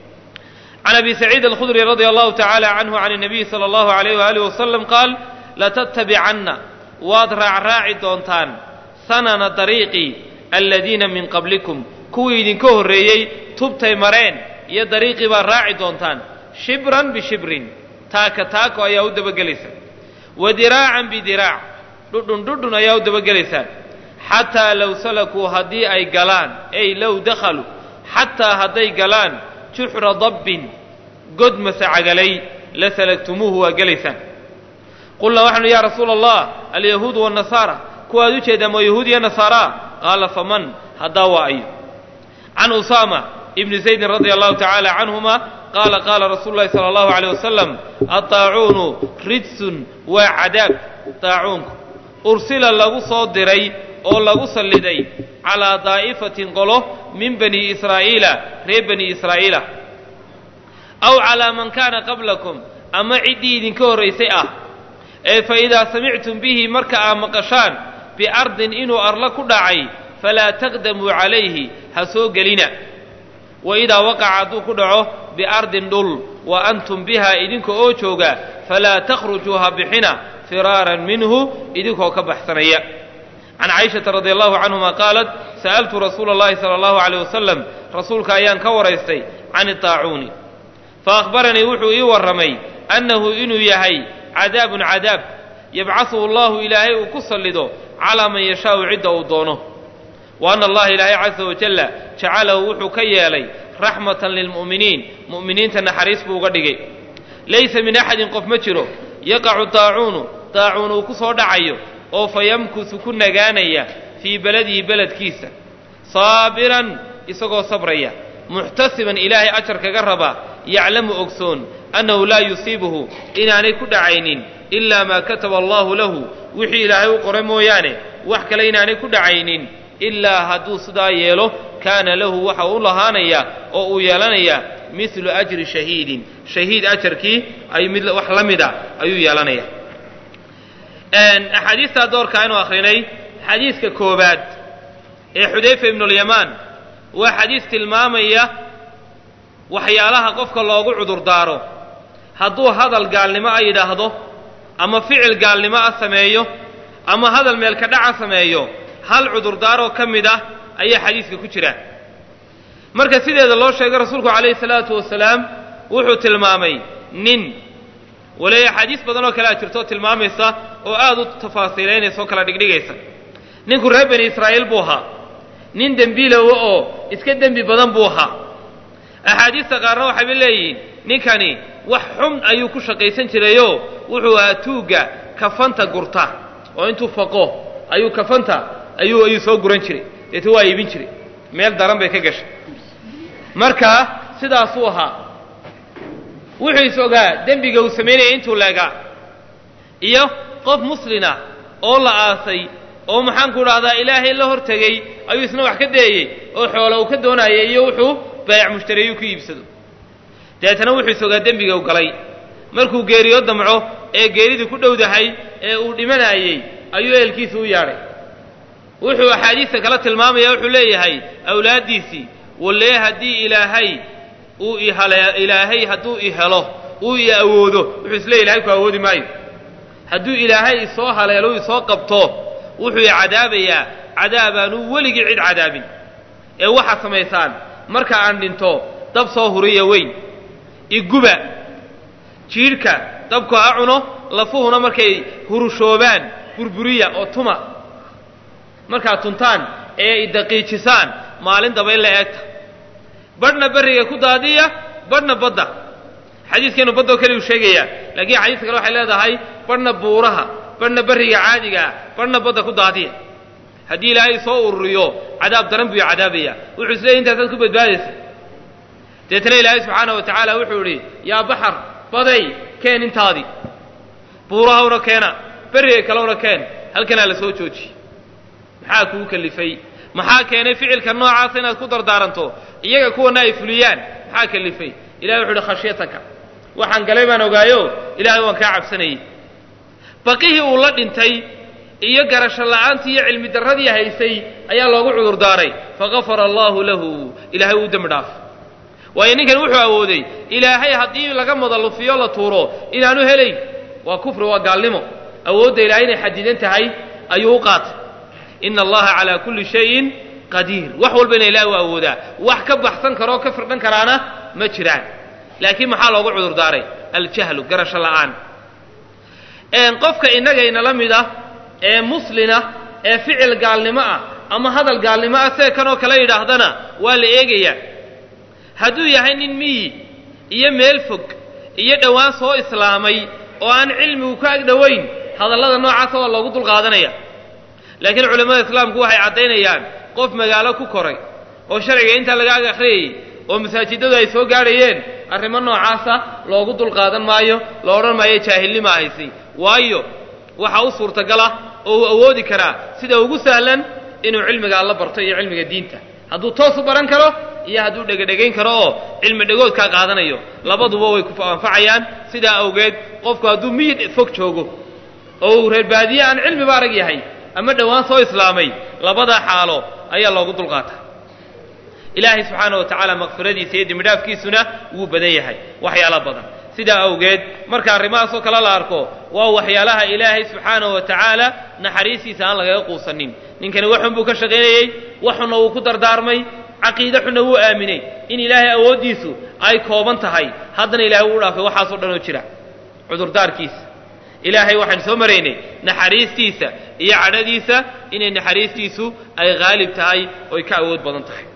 can abi saciid alkhudri radia allahu tacaala canhu can الnabiyi salى allahu alayh waalih wasalam qaal latattabicanna waad raacraaci doontaan sanana dariiqii aladiina min qablikum kuwii idinka horreeyey tubtay mareen iyo dariiqii baad raaci doontaan shibran bishibrin taaka taako ayaa u dabagelaysa wa diraacan bidiraac dhudhun dhudhun ayaa u dabagelaysaan xataa low salakuu haddii ay galaan ay low dakhaluu xataa hadday galaan juxra dabbin god masacagalay la salagtumuuhu waa gelaysaan qulnaa waxaanu ya rasuula allah alyahuudu waannasaara kuwaad u jeedaan waa yahuud iyo nasaaraa qaala faman haddaa waa ayo can usaama ibni zaydin radia allahu tacaala canhuma qaala qaala rasuulu llahi sala allahu aleyh wasalam addaacuunu rijsun waa cadaab daacuunku ursila lagu soo diray oo lagu salliday calaa daa'ifatin qolo min bani israa'iila reer bani israa'iila aw calaa man kaana qablakum ama ciddii idinka horraysay ah ee fa idaa samictum bihi marka aa maqashaan biardin inuu arla ku dhacay falaa taqdamuu calayhi ha soo gelina wa idaa waqaca hadduu ku dhaco biardin dhul wa antum biha idinka oo jooga falaa takhrujuu ha bixina firaaran minhu idinkoo ka baxsanaya can caishata radi allahu canhuma qaalat sa'altu rasuula اllahi sala allahu aleyh wasalam rasuulka ayaan ka waraystay can idaacuuni faahbaranii wuxuu ii warramay annahu inuu yahay cadaabun cadaab yabcahuhu allahu ilaahay uu ku sallido calaa man yashaau cidda uu doono wa anna allaha ilaahay casa wajalla jacalahu wuxuu ka yeelay raxmatan lilmu'miniin mu'miniinta naxariis buu uga dhigay laysa min axadin qof ma jiro yaqacu daacuunu daacuun uu ku soo dhacayo oo fa yamkusu ku nagaanaya fii beladihi beledkiisa saabiran isagoo sabraya muxtasiban ilaahay ajar kaga raba yaclamu ogsoon annahu laa yusiibuhu inaanay ku dhacaynin ilaa maa kataba allahu lahu wixii ilaahay u qoray mooyaane wax kale inaanay ku dhacaynin ilaa hadduu sidaa yeelo kaana lahu waxa u lahaanaya oo uu yeelanayaa midlu ajri shahiidin shahiid ajarkii ay mid wax la mida ayuu yeelanaya axaadiistaa doorka aynu akrinay xadiiska koobaad ee xudayfa ibnulyamaan waa xadiis tilmaamaya waxyaalaha qofka loogu cudurdaaro hadduu hadal gaalnimo a yidhaahdo ama ficil gaalnimo a sameeyo ama hadal meelka dhaca sameeyo hal cudurdaaroo ka mid ah ayaa xadiiska ku jira marka sideeda loo sheegay rasuulku calayhi salaatu wasalaam wuxuu tilmaamay nin waleeya axaadiis badan oo kale a jirto tilmaamaysa oo aada u tafaasiilaynaysa oo kala dhigdhigaysa ninku reer bani israa'iil buu ahaa nin dembiilowa oo iska dembi badan buu ahaa axaadiista qaarna waxayba leeyihiin ninkani wax xun ayuu ku shaqaysan jirayoo wuxuu ahaa tuugga kafanta gurta oo intuu faqo ayuu kafanta ayuu ayuu soo guran jiray deeta waa iibin jiray meel daran bay ka gashay marka sidaasuu ahaa wuxuu is ogaa dembiga uu samaynaya intuu leegaa iyo qof muslina oo la aasay oo maxaanku dhahdaa ilaahay la hor tegey ayuu isna wax ka dayeyey oo xoola uu ka doonayay iyo wuxuu baayac mushtariyuu ku iibsado deetana wuxuu is ogaa dembiga u galay markuu geeriyo damco ee geeridii ku dhowdahay ee uu dhimanayey ayuu ehelkiisa u yaadhay wuxuu axaadiista kala tilmaamaya wuxuu leeyahay awlaaddiisii wallee haddii ilaahay uu ihale ilaahay hadduu i helo uu i awoodo wuxuu isleey ilahay ku awoodi maayo hadduu ilaahay isoo haleelo isoo qabto wuxuu i cadaabayaa cadaabaanuu weligii cid cadaabin ee waxaad samaysaan marka aan dhinto dab soo huriya weyn iguba jiidhka dabku ha cuno lafuhuna markay hurushoobaan burburiya oo tuma markaad tuntaan ee daqiijisaan maalin daba in la eegta badhna berriga ku daadiya badhna badda xadiiskeenu baddoo kale uu sheegayaa laakiin xadiiska kale waxay leedahay badhna buuraha badhna berriga caadigaa badhna badda ku daadiya haddii ilaahay soo ururiyo cadaab daran buu cadaabaya wuxuu isleeyay intaasaad ku badbaadaysa deetana ilaahay subxaana wa tacaala wuxuu idhi yaa baxar baday keen intaadii buurahawna keena berriga kalewna keen halkanaa la soo joojiyey maxaa kugu kalifay maxaa keenay ficilka noocaasa inaad ku dardaaranto iyaga kuwana ay fuliyaan maxaa kalifay ilahay wuxu uhi khashyataka waxaan galay baan ogaayo ilaahay waan kaa cabsanayey baqihii uu la dhintay iyo garasho la'aantii iyo cilmi darradii haysay ayaa loogu cudur daaray fagafara allaahu lahu ilaahay uu dembi dhaaf waayo ninkan wuxuu awooday ilaahay haddii laga madalufiyo la tuuro inaanu helayn waa kufri waa gaalnimo awoodda ilahay inay xadidan tahay ayuu u qaatay ina allaha calaa kulli shayin qadiir wax walbana ilaah u awoodaa wax ka baxsan karoo ka firdhan karaana ma jiraan laakiin maxaa loogu cudur daaray aljahlu garasho la'aan qofka innagayna la mid ah ee muslina ee ficil gaalnimo ah ama hadal gaalnimo ah see kanoo kale yidhaahdana waa la eegayaa hadduu yahay nin miyi iyo meel fog iyo dhowaan soo islaamay oo aan cilmigu ka ag dhowayn hadallada noocaasa waa loogu dulqaadanaya laakiin culimmada islaamku waxay caddaynayaan qof magaalo ku koray oo sharciga intaa laga ag akhriyayey oo masaajidadu ay soo gaadhayeen arrimo noocaasa loogu dulqaadan maayo la odhan maayo jaahilnima haysay waayo waxaa u suurtagala oo uu awoodi karaa sida ugu sahlan inuu cilmiga alla barto iyo cilmiga diinta hadduu toos u baran karo iyo hadduu dhegadhegayn karo oo cilmi dhegoodkaa qaadanayo labaduba way ku anfacayaan sidaa awgeed qofku hadduu miyid fog joogo oo uu reer baadiye aan cilmiba arag yahay ama dhowaan soo islaamay labada xaalo ayaa loogu dulqaataa ilaahay subxaana wa tacaala makfiradiisa iyo dembidhaafkiisuna wuu badan yahay waxyaalo badan sidaa awgeed marka arrimahaasoo kale la arko waa waxyaalaha ilaahay subxaana wa tacaala naxariistiisa aan lagaga quusanin ninkani waxun buu ka shaqaynayey waxunna wuu ku dardaarmay caqiide xunna wuu aaminay in ilaahay awooddiisu ay kooban tahay haddana ilahay wuu dhaafay waxaasoo dhan oo jira cudurdaarkiisa ilaahay waxaan soo maraynay naxariistiisa iyo cadhadiisa inay naxariistiisu ay haalib tahay oy ka awood badan tahay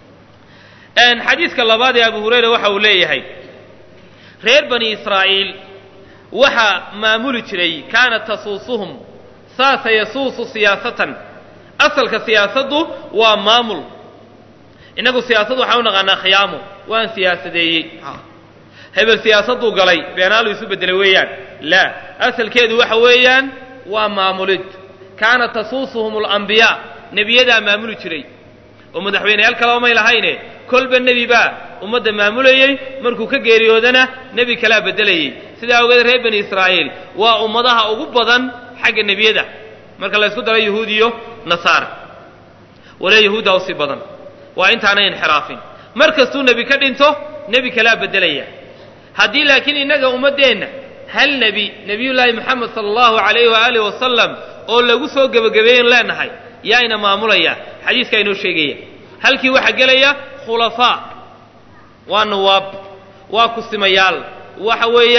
xadiiska labaad ee abu hurayra waxa uu leeyahay reer bani israa'iil waxaa maamuli jiray kaanat tasuusuhum saasa yasuusu siyaasatan asalka siyaasaddu waa maamul innagu siyaasad waxaan u naqaanaa khiyaamo waan siyaasadeeyey hebel siyaasadduu galay beenaalu isu beddelay weeyaan laa asalkeedu waxa weeyaan waa maamulid kaanat tasuusuhum alambiyaa nebiyadaa maamuli jiray oo madaxweyneyaal kaleba may lahayne kolba nebi baa ummadda maamulayey markuu ka geeriyoodana nebi kalaa beddelayey sidaa awgeed reer bani israa'iil waa ummadaha ugu badan xagga nebiyada marka la ysku daro yahuud iyo nasaara walee yahuudda usii badan waa intaanay inxiraafin mar kastuu nebi ka dhinto nebi kalaa beddelaya haddii laakiin innaga ummaddeenna hal nebi nebiyullaahi moxamed sala allahu calayhi waaalih wasalam oo lagu soo gebagabeeyen leenahay yaa ina maamulaya xadiiskaa inoo sheegaya halkii waxaa gelaya khulafaa waa nawaab waa kusimayaal waxa weeyaan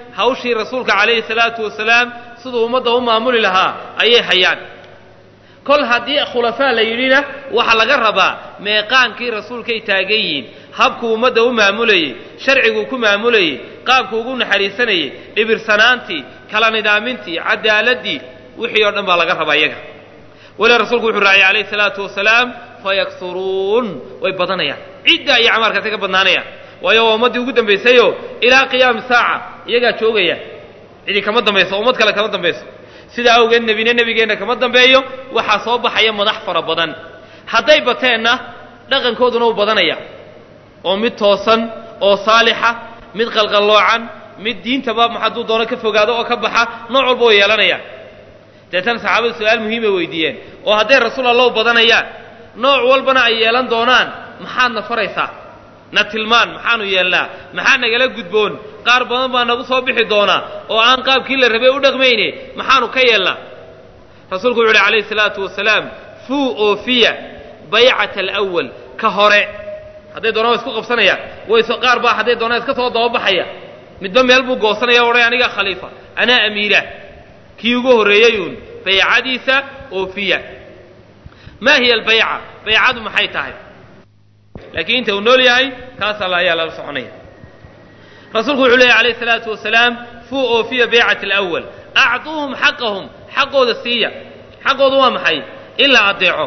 hawshii rasuulka calayhi salaatu wasalaam siduu ummadda u maamuli lahaa ayay hayaan kol haddii khulafaa la yidhina waxaa laga rabaa meeqaankii rasuulkay taagan yihiin habkuu ummadda u maamulayey sharciguu ku maamulayey qaabkuu ugu naxariisanayey dhibirsanaantii kala nidaamintii cadaaladii wixii oo dhan baa laga rabaa iyaga weli rasuulku wuxuu raaciyay calayhi salaatu wasalaam fayaksuruun way badanayaan ciddaa iyo camaarkaasay ka badnaanayaan waayo waa ummaddii ugu dambaysayo ilaa qiyaami saaca iyagaa joogaya cidi kama dambayso ummad kale kama dambayso sidaa awgeed nebine nebigeenna kama dambeeyo waxaa soo baxaya madax fara badan hadday bateenna dhaqankooduna u badanaya oo mid toosan oo saalixa mid qalqalloocan mid diintaba hadduu doono ka fogaado oo ka baxa nooc walba way yeelanayaan deetana saxaabadu su-aal muhiimay weydiiyeen oo hadday rasuul allah u badanayaan nooc walbana ay yeelan doonaan maxaadna faraysaa na tilmaan maxaanu yeelnaa maxaa nagala gudboon qaar badan baa nagu soo bixi doonaa oo aan qaabkii la rabay u dhaqmayne maxaanu ka yeelnaa rasuulku wuxu uhi calayhi salaatu wasalaam fuu oofiya baycata alawal ka hore hadday doonaan wa isku qabsanayaan wayso qaar baa hadday doonaan iska soo dababaxaya midba meel buu goosanaya o odhay anigaa khaliifa anaa amiira kii ugu horreeyeyuun baycadiisa oofiya maa hiya albayca baycadu maxay tahay laakiin inta uu nool yahay kaas alla ayaa lala soconaya rasuulku wuxuu leeyay alayh salaatu wasalaam fuu oofiya baycat alawal actuuhum xaqahum xaqooda siiya xaqoodu waa maxay in la adeeco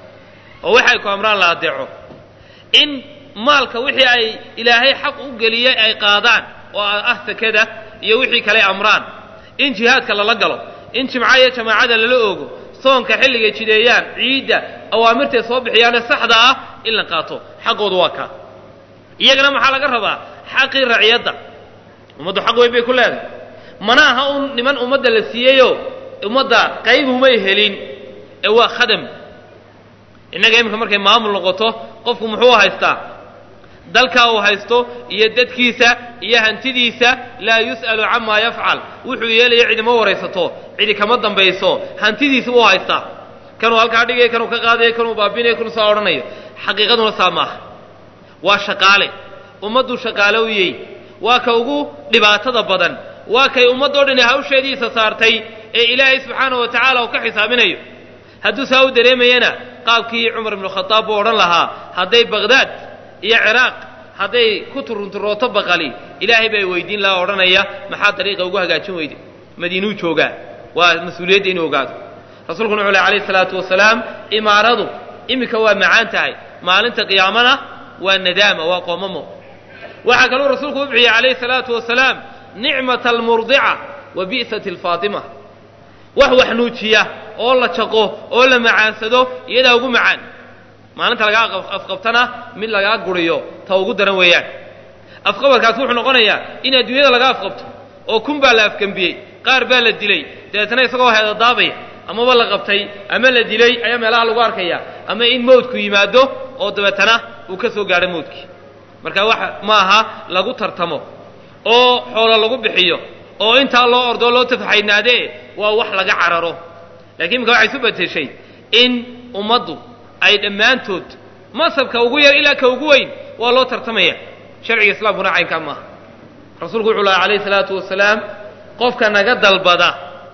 oo waxay ku amraan la adeeco in maalka wixii ay ilaahay xaq u geliyey ay qaadaan oo ah sakada iyo wixii kale amraan in jihaadka lala galo in jimca iyo jamaacada lala oogo soonka xilligay jideeyaan ciidda awaamirtay soo bixiyaane saxda ah in la qaato xaqoodu waa kaa iyagana maxaa laga rabaa xaqii raciyadda ummaddu xaq weyn bay ku leedahay mana aha un niman ummadda la siiyeyoo ummadda qayb humay helin ee waa khadam innaga iminka markay maamul noqoto qofku muxuu haystaa dalkaa uu haysto iyo dadkiisa iyo hantidiisa laa yus'alu camaa yafcal wuxuu yeelaya cidima waraysato cidi kama dambayso hantidiisa buu haystaa kanuu halkaa dhigaya kanuu ka qaadaya kanuu baabinaya kanuu saa odhanayo xaqiiqaduna saa maaha waa shaqaale ummadduu shaqaale u yey waa ka ugu dhibaatada badan waa kay ummaddoo dhani hawsheediisa saartay ee ilaahay subxaanahu wa tacaala uu ka xisaabinayo hadduu saa u dareemayana qaabkii cumar ibnu khadaab buu odhan lahaa hadday baqhdaad iyo ciraaq hadday ku turunturooto baqali ilaahay baa weydiin lahaa odhanaya maxaa dariiqa ugu hagaajin weyde madiinuu joogaa waa mas-uuliyadda inuu ogaado rasuulkuna wuxuu leh alayhi salaatu wasalaam imaaradu iminka waa macaan tahay maalinta qiyaamana waa nadaama waa qoomamo waxaa kaluu rasuulku u bixiyey calayhi salaatu wasalaam nicmata almurdica wa bi'sati alfaatima wax wax nuujiya oo la jaqo oo la macaansado iyadaa ugu macaan maalinta lagaa afqabtana mid lagaa guriyo ta ugu daran weeyaan afqabadkaas wuxuu noqonayaa in adduunyada laga afqabto oo kun baa la afgembiyey qaar baa la dilay dabeetana isagoo heedadaabaya amaba la qabtay ama la dilay ayaa meelaha lagu arkaya ama in mawdku yimaado oo dabeetana uu ka soo gaadho mawdkii marka wax maaha lagu tartamo oo xoolo lagu bixiyo oo intaa loo ordoo loo tafaxaynaadee waa wax laga cararo lakiin imika waxay isu bedeshay in ummaddu ay dhammaantood masabka ugu yar ilaa ka ugu weyn waa loo tartamaya sharciga islaamkuna caynkaa maaha rasuulku wuxuu laha calayhi salaatu wasalaam qofka naga dalbada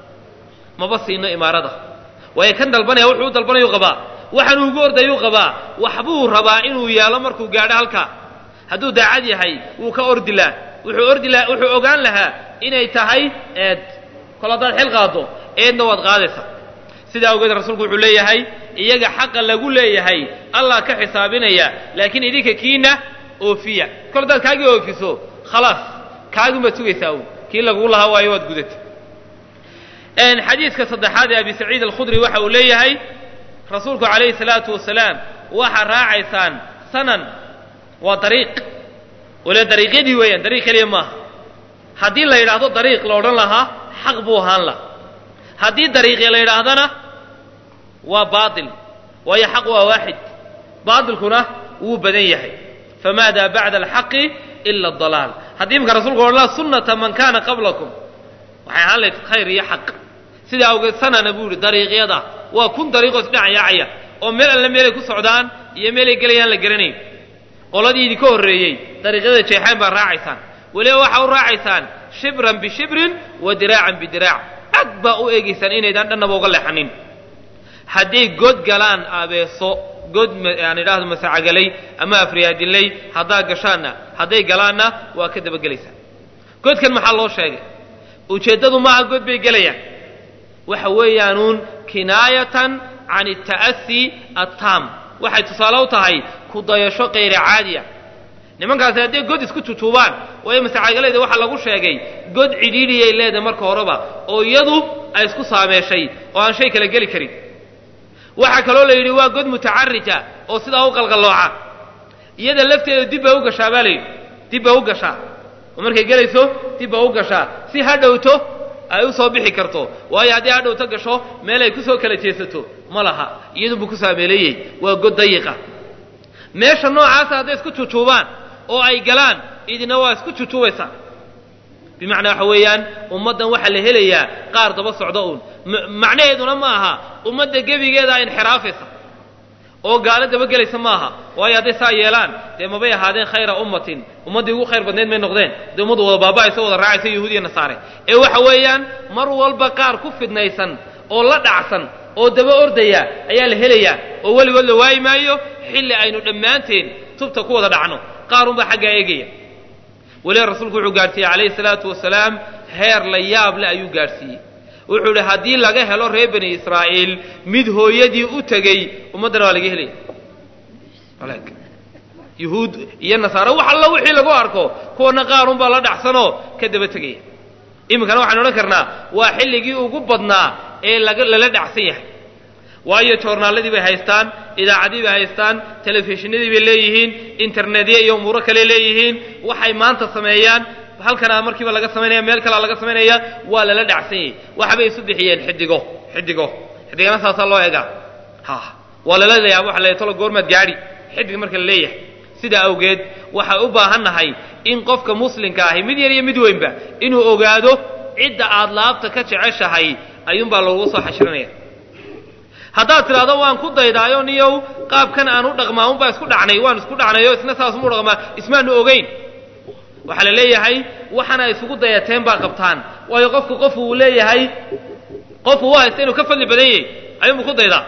maba siino imaarada waayo kan dalbanaya wuxuu u dalbanayuu qabaa waxaanuu ugu ordayuu qabaa waxbuu rabaa inuu yeelo markuu gaadho halkaa hadduu daacad yahay wuu ka ordi laha wuxuu ordi laha wuxuu ogaan lahaa inay tahay eed kol haddaad xil qaado eedna waad qaadaysa sidaa awgeed rasuulku wuxuu leeyahay iyaga xaqa lagu leeyahay allah ka xisaabinaya laakiin idinka kiina oofiya kol haddaad kaagii oofiso khalaas kaaguma sugaysaa uun kii laguu lahaa waayo waad gudata xadiidka saddexaad ee abi saciid alkhudri waxa uu leeyahay rasuulku calayhi salaatu wasalaam waxaa raacaysaan sanan waa dariiq waliba dariiqyadii weeyaan dariiq keliya maaha haddii la yidhaahdo dariiq la odhan lahaa xaq buu ahaan laha haddii dariiqya la yidhaahdana waa baatil waayo xaq waa waaxid baatilkuna wuu badan yahay famaada bacda alxaqi ila adalaal haddii imika rasulku odhan laha sunnata man kana qablakum waxay ahaan lahayd khayr iyo xaq sidaa awgeed sanana buu yihi dariiqyada waa kun dariiqoo isdhinac yaacaya oo meel alle meelay ku socdaan iyo meelay gelayaan la garanayn qoladii idinka horreeyey dariiqyada jeexaan baa raacaysaan weliba waxaa u raacaysaan shibran bishibrin wa diraacan bidiraac cad baa u eegaysaan inaydaan dhannaba uga leexanin hadday god galaan abeeso god aan idhaahdo masacagalay ama afriyaadilay haddaa gashaanna hadday galaanna waa ka dabagelaysaan godkan maxaa loo sheegay ujeeddadu maaha god bay gelayaan waxa weeyaanuun kinaayatan can alta'asi attaam waxay tusaale u tahay ku dayasho kayra caadiya nimankaasi hadday god isku tutuubaan waayo masacaagalayda waxaa lagu sheegay god cidhiidhiyay leedahay marka horeba oo iyadu ay isku saameeshay oo aan shay kala geli karin waxaa kaloo la yidhi waa god mutacarija oo sidaa u qalqallooca iyada lafteeda dib bay u gashaa baa la yidhi dib bay u gashaa oo markay gelayso dib bay u gashaa si ha dhowto ay u soo bixi karto waayo haddii ha dhowto gasho meel ay ku soo kala jeesato ma laha iyadunbuu ku saameeleeyey waa god dayiqa meesha noocaasa hadday isku jujuubaan oo ay galaan idina waa isku jujuubaysaa bimacnaa waxa weeyaan ummaddan waxaa la helayaa qaar daba socdo uun macnaheeduna ma aha ummadda gebigeedaa inxiraafaysa oo gaalo dabagelaysa ma aha waayo hadday saa yeelaan dee mabay ahaadeen khayra ummatin ummaddii ugu khayr badneed may noqdeen dee ummaddu wada baaba'aysa wada raacaysa yahuudiya nasaare ee waxa weeyaan mar walba qaar ku fidnaysan oo la dhacsan oo daba ordaya ayaa la helayaa oo weligood la waayi maayo xilli aynu dhammaanteen tubta ku wada dhacno qaarunbaa xaggaa eegaya weliba rasuulku wuxuu gaadhsiiyey calayhi salaatu wasalaam heer la yaab le ayuu gaadhsiiyey wuxuu idhi haddii laga helo reer bani israa'iil mid hooyadii u tegey ummaddana waa laga helaya yuhuud iyo nasaare wax alla wixii lagu arko kuwana qaarunbaa la dhacsanoo ka daba tegaya iminkana waxaynu odhan karnaa waa xilligii ugu badnaa ee laga lala dhacsan yahay waayo joornaaladii bay haystaan idaacadii bay haystaan telefishinadii bay leeyihiin internetya iyo umuuro kale leeyihiin waxay maanta sameeyaan halkanaa markiiba laga samaynaya meel kalea laga samaynaya waa lala dhacsan yahay waxbay isu bixiyeen xidigo xidigo xidigana saasaa loo egaa ha waa lala leeyaha waxa la tolo goormaad gaadhi xidig marka la leeyahay sidaa awgeed waxay u baahan nahay in qofka muslimka ahi mid yar iyo mid weynba inuu ogaado cidda aad laabta ka jeceshahay ayuunbaa lagu soo xashirinaya haddaad tidhaahdo waan ku daydaayo niyow qaabkan aan u dhaqmaa unbaa isku dhacnay waan isku dhacnayo isna saasmu dhaqmaa ismaanu ogeyn waxaa la leeyahay waxana isugu dayateen baa qabtaan waayo qofku qofu uu leeyahay qofu u haysta inuu ka fadli badan yahay ayuunbu ku daydaa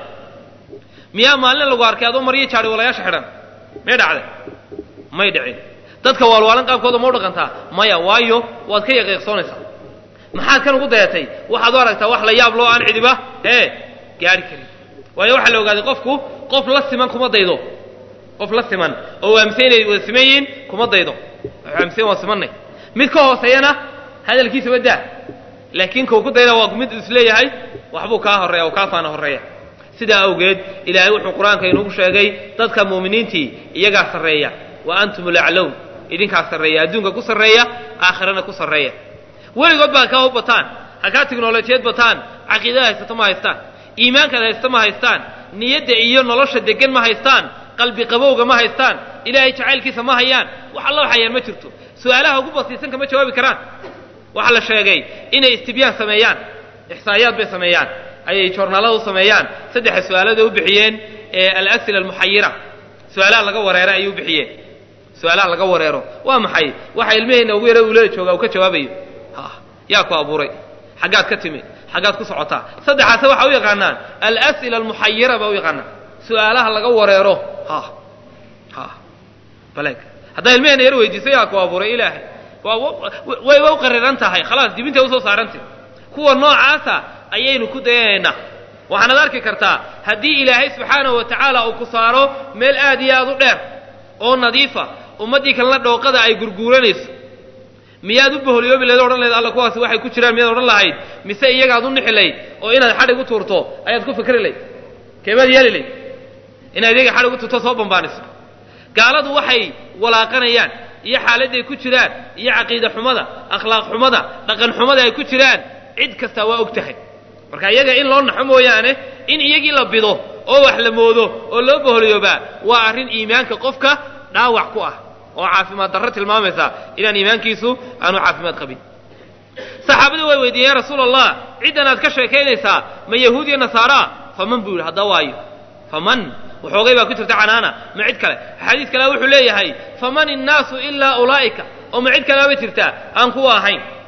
miyaa maalin lagu arkay adoo maryo jaadhi walayaasha xidhan may dhacday may dhicin dadka waalwaalan qaabkooda ma u dhaqantaa maya waayo waad ka yaqiiqsoonaysaa maxaad kan ugu dayatay waxaad u aragtaa wax la yaab loo aan cidiba ee gaari karin waayo waxaa la ogaaday qofku qof la siman kuma daydo qof la siman oo waamse inay wada siman yihiin kuma daydo waamse waa simanay mid ka hooseeyana hadalkiisa wadaa laakiin kau ku dayda waa mid isleeyahay waxbuu kaa horreeya oo kaa faana horreeya sidaa awgeed ilaahay wuxuu qur-aanka inugu sheegay dadka mu'miniintii iyagaa sarreeya wa antum laclown idinkaa sarreeya adduunka ku sarreeya aakhirana ku sarreeya weligood baa kaa u bataan ha kaa tiknolojiyad bataan caqiidada haysato ma haystaan iimaankaad haysta ma haystaan niyadda iyo nolosha deggan ma haystaan qalbi qabowga ma haystaan ilaahay jacaylkiisa ma hayaan wax alla waxayaan ma jirto su-aalaha ugu basiisan kama jawaabi karaan waxaa la sheegay inay istibyaan sameeyaan ixsaayaad bay sameeyaan ayay joornaalada u sameeyaan saddexa su-aalada u bixiyeen ee alasila almuxayira su-aalaha laga wareero ayay u bixiyeen su-aalaha laga wareero waa maxay waxa ilmaheenna ugu yara uulada jooga uu ka jawaabayo ha yaa ku abuuray xaggaad ka timid xaggaad ku socotaa saddexaase waxaa u yaqaanaan alas'ila almuxayira baa u yaqaanaan su-aalaha laga wareero ha ha baleeg haddaa ilmaheenna yar weydiiso yaa ku abuuray ilaahay waa way wa u qariran tahay khalaas dibintay usoo saarantay kuwa noocaasa ayaynu ku dayanaynaa waxaanaad arki kartaa haddii ilaahay subxaanahu wa tacaala uu ku saaro meel aad iyo aad u dheer oo nadiifa ummaddii kalena dhooqada ay gurguuranayso miyaad u boholyoobi layd odhan lahayd alla kuwaasi waxay ku jiraan miyaad odhan lahayd mise iyagaad u nixi layd oo inaad xadhig u tuurto ayaad ku fikri layd keemaad yeeli layd inaad iyaga xadhig u tuurto soo bambaaniso gaaladu waxay walaaqanayaan iyo xaaladday ku jiraan iyo caqiida xumada akhlaaq xumada dhaqan xumada ay ku jiraan cid kastaa waa og tahay marka iyaga in loo naxo mooyaane in iyagii la bido oo wax la moodo oo loo boholyoobaa waa arrin iimaanka qofka dhaawac ku ah oo caafimaad darro tilmaamaysa inaan iimaankiisu aanu caafimaad qabin saxaabadii way weydiiyeen rasuul allah ciddan aad ka sheekaynaysaa ma yahuud iyo nasaaraa faman buu yidhi hadda waayo faman waxoogay baa ku jirta canaana ma cid kale xadiis kale wuxuu leeyahay faman innaasu ilaa ulaa'ika oo ma cid kaleaba jirtaa aan kuwa ahayn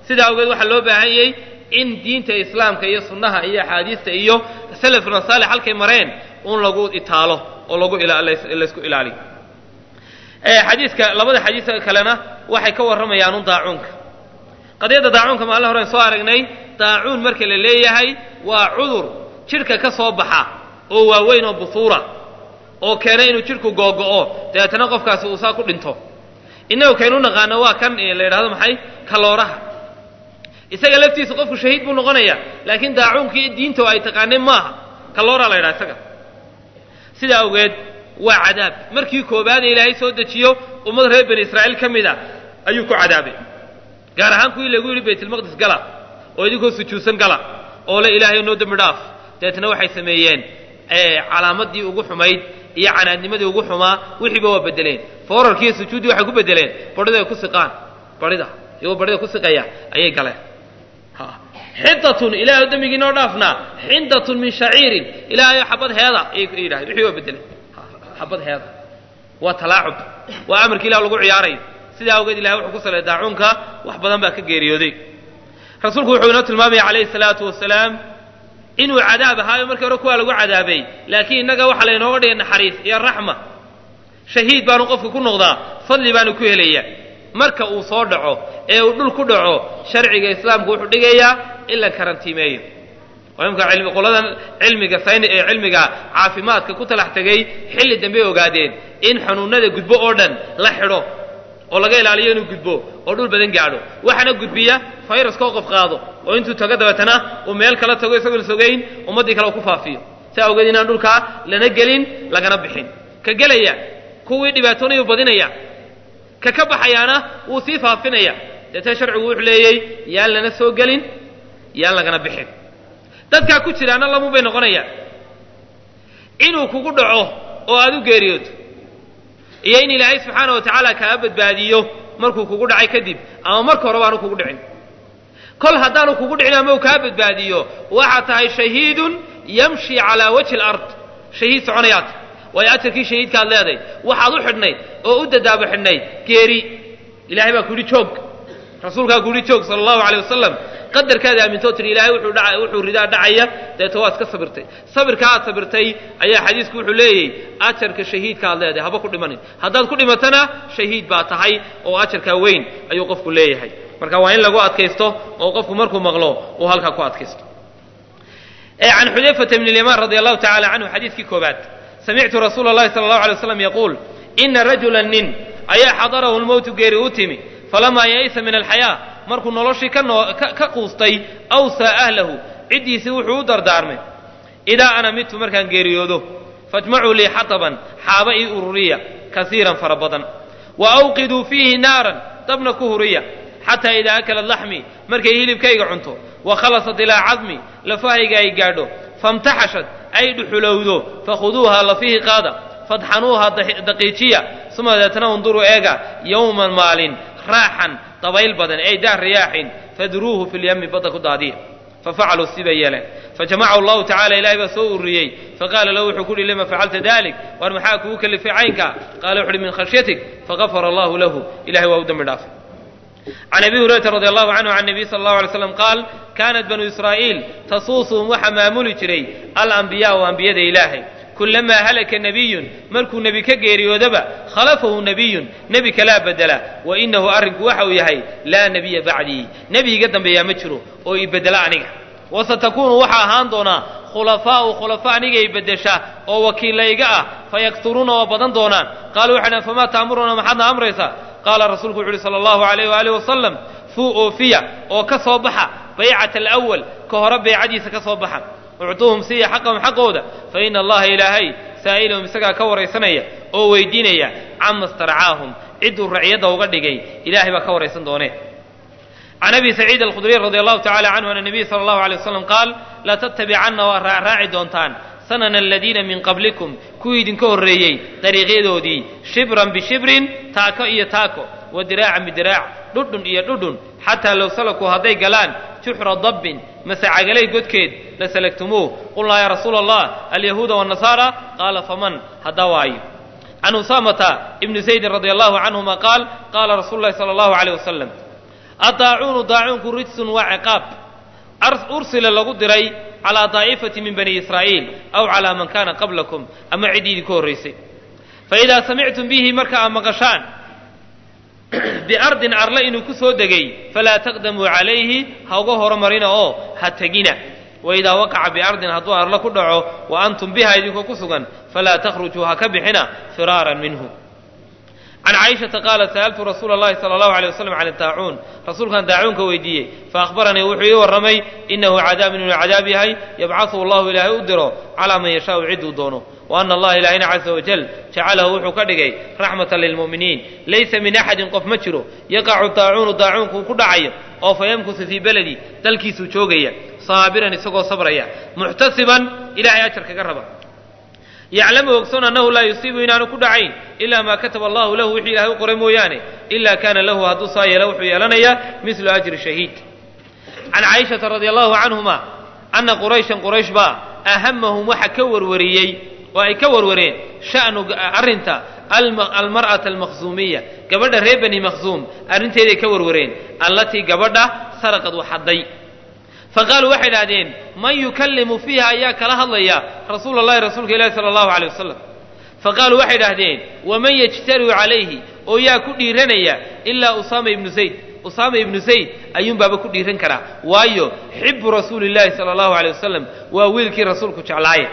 sidaa awgeed waxaa loo baahanyey in diinta islaamka iyo sunnaha iyo axaadiista iyo salafuna saalix halkay mareen un lagu itaalo oo lagu laysku ilaaliyo xadiiska labada xadiis kalena waxay ka warramayaan un daacuunka qadiyadda daacuunka maalin horen soo aragnay daacuun marka la leeyahay waa cudur jidhka ka soo baxa oo waaweyn oo busuura oo keena inuu jidhku googo'o dabeetana qofkaasi uu saa ku dhinto innagu kaynu naqaano waa kan la yidhahdo maxay kalooraha isaga laftiisa qofku shahiid buu noqonaya laakiin daacuunkii diinta ay taqaaneen maaha kalooraa la yidhaha isaga sidaa awgeed waa cadaab markii koobaad ee ilaahay soo dejiyo ummad reer bani israa'iil ka mid a ayuu ku cadaabay gaar ahaan kuwii lagu yidhi baytulmaqdis gala oo idinkoo sujuudsan gala oo le ilaahay noo dembi dhaaf dabeetna waxay sameeyeen calaamadii ugu xumayd iyo canaadnimadii ugu xumaa wixiiba waa bedeleen foorarkiiyo sujuuddii waxay ku bedeleen barhida ay ku siqaan barhida iyagoo barhida ku siqaya ayay galeen xindatun ilaahay dembigii noo dhaafnaa xindatun min shaciirin ilaahayo xabad heeda ayay yidhahdeen wixii waa bedeleen xabad heeda waa talaacub waa amarkii ilah lagu ciyaarayo sidaa awgeed ilahay wuxuu ku saleeyay daacuunka wax badan baa ka geeriyooday rasuulku wuxuu inoo tilmaamaya calayhi salaatu wasalaam inuu cadaab ahaayo markii hore kuwaa lagu cadaabay laakiin innaga waxaa laynooga dhigay naxariis iyo raxma shahiid baanu qofka ku noqdaa fadli baanu ku helaya marka uu soo dhaco ee uu dhul ku dhaco sharciga islaamku wuxuu dhigayaa in la karantiimeeyo oo imka qoladan cilmiga sayn ee cilmiga caafimaadka ku talax tegay xilli dambe ogaadeen in xanuunada gudbo oo dhan la xidho oo laga ilaaliyo inuu gudbo oo dhul badan gaadho waxaana gudbiya fayraskoo qof qaado oo intuu tago dabeetana uu meel kala tago isagoon sogayn ummaddii kale uu ku faafiyo si awgeed inaan dhulkaa lana gelin lagana bixin ka gelaya kuwii dhibaatoonayuu badinaya ka ka baxayaana wuu sii faafinaya deetana sharcigu wuxuu leeyey yaan lana soo gelin yaan lagana bixin dadkaa ku jiraana lamun bay noqonayaan inuu kugu dhaco oo aad u geeriyooto iyo in ilaahay subxaana wa tacaala kaa badbaadiyo markuu kugu dhacay kadib ama marka horeba aanu kugu dhicin kol haddaanu kugu dhicin ama uu kaa badbaadiyo waxaad tahay shahiidun yamshi calaa wajhi alard shahiid soconayaad waayo ajarkii shahiidkaad leeday waxaad u xidhnayd oo u dadaabo xidhnayd geeri ilahay baa ku yidhi joog rasuulkaa ku yidhi joog sala allahu aleyh wasalam qadarkaada aamintoo tiri ilaahay wuxuu dha wuxuu ridaa dhacaya deeto waad iska sabirtay sabirka aad sabirtay ayaa xadiisku wuxuu leeyahy ajarka shahiidka aad leedahay haba ku dhimanin haddaad ku dhimatana shahiid baa tahay oo ajarkaa weyn ayuu qofku leeyahay marka waa in lagu adkaysto oo qofku markuu maqlo uu halkaa ku adkaysto can xudayfata bn lyamaan radi allahu tacala canhu xadiiskii koobaad samictu rasuula اllahi sala allahu alay waslam yaquul ina rajula nin ayaa xadarahu lmowtu geeri u timi falamaa ya'isa min alxayaa markuu noloshii ka quustay awsaa ahlahu ciddiisii wuxuu u dardaarmay idaa ana midtu markaan geeriyoodo fajmacuu lii xataban xaaba ii ururiya kasiiran fara badan wa awqiduu fiihi naaran dabna ku huriya xataa idaa akalat laxmii markay hilibkayga cunto wa khalasat ilaa cadmi lafahayga ay gaadho famtaxashad ay dhuxulowdo fakhuduuha lafihi qaada fadxanuuha daqiijiya suma deetna unduruu eega yowman maalin raaxan dabayl badan ay daa riyaaxin fadruuhu fi lyami badda ku daadiya fafacaluu sibay yeeleen fajamacahu allahu tacala ilahay baa soo ururiyey faqaala lahu wuxuu ku uhi lima facalta dalik war maxaa kugu kalifay caynka qaala wuxu uhi min khashyatik fagafara allahu lahu ilahay waa u dembi dhaafay can abi hurayrata radi allahu canhu can nabiy sala allahu alay slam qaal kaanat banu israa'iil tasuusuhum waxaa maamuli jiray alambiyaau ambiyada ilaahay kulamaa halaka nebiyun markuu nebi ka geeriyoodaba khalafahu nebiyun nebi kalaa bedela wa inahu arrinku waxa uu yahay laa nebiya bacdii nebi iga dambeeyaa ma jiro oo i bedela aniga wasatakuunu waxaa ahaan doonaa khulafaau khulafa aniga i bedesha oo wakiillayga ah fayakturuuna waa badan doonaan qaaluu waxay dhahan famaa ta'muruuna maxaadna amraysaa qaala rasuulku wuxu uhi sala allahu alayh waaalih wasalam fuu oofiya oo ka soo baxa baycata alawal ka hore baycadiisa ka soo baxa uctuuhum siiya xaqahum xaqooda fa ina allaha ilaahay saa'ilahum isagaa ka waraysanaya oo weydiinaya cama starcaahum cidduu raciyadda uga dhigay ilaahay baa ka waraysan doonee can abi saciid alkhudriy radi allahu tacala canhu ana nabiy sala allahu alay waslam qaal latatabicanna waa raacraaci doontaan sanana aladiina min qablikum kuwii idinka horreeyey dariiqyadoodii shibran bishibrin taako iyo taako wa diraacan bidiraac dhudhun iyo dhudhun xataa low salakuu hadday galaan juxra dabbin mase cagalay godkeed la salagtumuuh qulnaa yaa rasuula allah alyahuuda waannasaara qaala faman haddaa waayo can usaamata ibni zaydin radi allahu canhuma qaal qaala rasuulu llahi sala allahu aleyh wasalam adaacuunu daacuunku rijsun waa ciqaab ursila lagu diray calaa daa'ifati min bani israa'iil aw calaa man kaana qablakum ama ciddii idinku horraysay faidaa samictum bihi marka aad maqashaan biardin arle inuu ku soo degay falaa taqdamuu calayhi ha uga horumarina oo ha tegina waidaa waqaca biardin hadduu arle ku dhaco wa antum biha idinkoo ku sugan falaa takhrujuu ha ka bixina firaaran minhu can caaishata qaalat sa'altu rasuula allahi sala allahu alay wasalam can daacuun rasuulkan daacuunka weydiiyey faahbaranii wuxuu ii warramay inahu cadaabun inuu cadaab yahay yabcahu allahu ilaahay u diro calaa man yashaau cidduu doono wa ana allaha ilaahina caza wajal jacalahu wuxuu ka dhigay raxmatan lilmu'miniin laysa min axadin qof ma jiro yaqacu daacuunu daacuunku ku dhacayo oo fa yamkusu fii beledi dalkiisuu joogaya saabiran isagoo sabraya muxtasiban ilahay ajar kaga raba yaclamu ogsoon annahu laa yusiibu inaanu ku dhacayn ilaa maa kataba allahu lahu wixii ilahay u qoray mooyaane ilaa kaana lahu hadduu saa yeelo wuxuu yeelanayaa mislu ajri shahiid can caaishata radia allahu canhuma anna qurayshan quraysh baa ahamahum waxa ka warwariyey oo ay ka warwareen sha'nu arrinta almar'ata almakhsuumiya gabadha reer bani makhsuum arrinteeday ka warwareen allatii gabadha saraqad waxadday faqaaluu waxay idhahdeen man yukallimu fiiha ayaa kala hadlaya rasuula allahi rasuulka ilahi sala allahu aleyh wasalam faqaaluu waxay idhahdeen waman yajtariu calayhi oo yaa ku dhiiranaya ilaa usaama ibnu zayd usaama ibnu zayd ayuunbaaba ku dhiiran karaa waayo xibu rasuuli llahi sala allahu aleyh wasalam waa wiilkii rasuulku jeclaaye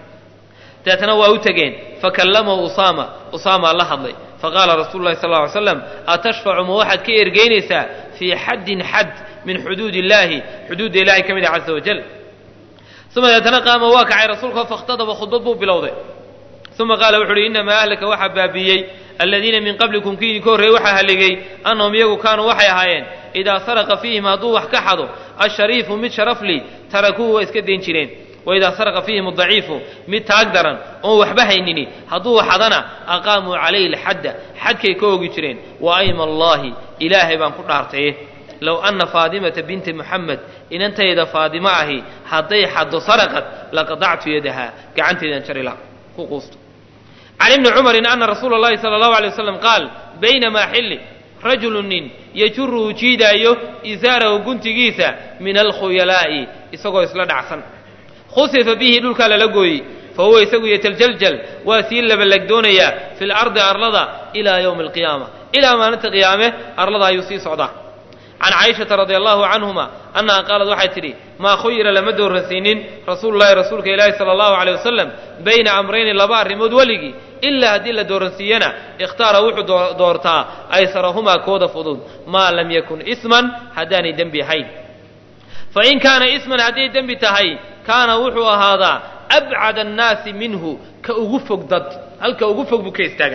deetna waa u tegeen fakallamahu usaama usaamaa la hadlay faqaala rasulu llahi sal lla ly slam atashfacu ma waxaad ka ergeynaysaa fii xaddin xad min xuduud illaahi xuduudda ilahay ka mid ah caza wajal uma deetana qaama waa kacay rasuulka fakhtadaba khudbad buu bilowday uma qaala wuxu uhi inamaa ahlaka waxaa baabiiyey aladiina min qablikum kii idinka horreeyey waxaa halligay annahum iyagu kaanuu waxay ahaayeen idaa saraqa fiihim hadduu wax ka xado ashariifu mid sharafli tarakuuhu waa iska dayn jireen waidaa saraqa fiihim adaciifu mid taag daran oon waxba haynini hadduu xadana aqaamuu calayhi alxadda xadkay ka ogi jireen wa ayma allaahi ilaahay baan ku dhaartaye low anna faadimata binti muxamed inantayda faadimo ahi hadday xaddo saraqad laqadactu yadaha gacanteedan jarila ku quusto can ibni cumarin ana rasuula اllahi sala allahu alay wasalam qaal baynamaa xilli rajulu nin yajuruhu jiidaayo isaarahu guntigiisa min alkhuyalaa'i isagoo isla dhacsan khusifa bihi dhulkaa lala gooyey fa huwa isagu yataljal waa sii labalagdoonayaa fi lardi arlada ilaa yowmi alqiyaama ilaa maalinta qiyaame arlada ayuu sii socdaa can caaishata radia allahu canhuma annaha qaalad waxay tidhi maa khuyira lama dooransiinin rasuulu llahi rasuulka ilaahi sala allahu aleyh wasalam bayna amrayni laba arrimood weligii ilaa haddii la dooransiiyana ikhtaara wuxuu doortaa aysarahumaa kooda fudud maa lam yakun isman haddaanay dembi ahayn fain kaana isman hadday dembi tahay kaana wuxuu ahaadaa abcad annaasi minhu ka ugu fog dad halka ugu fog buu ka istaaga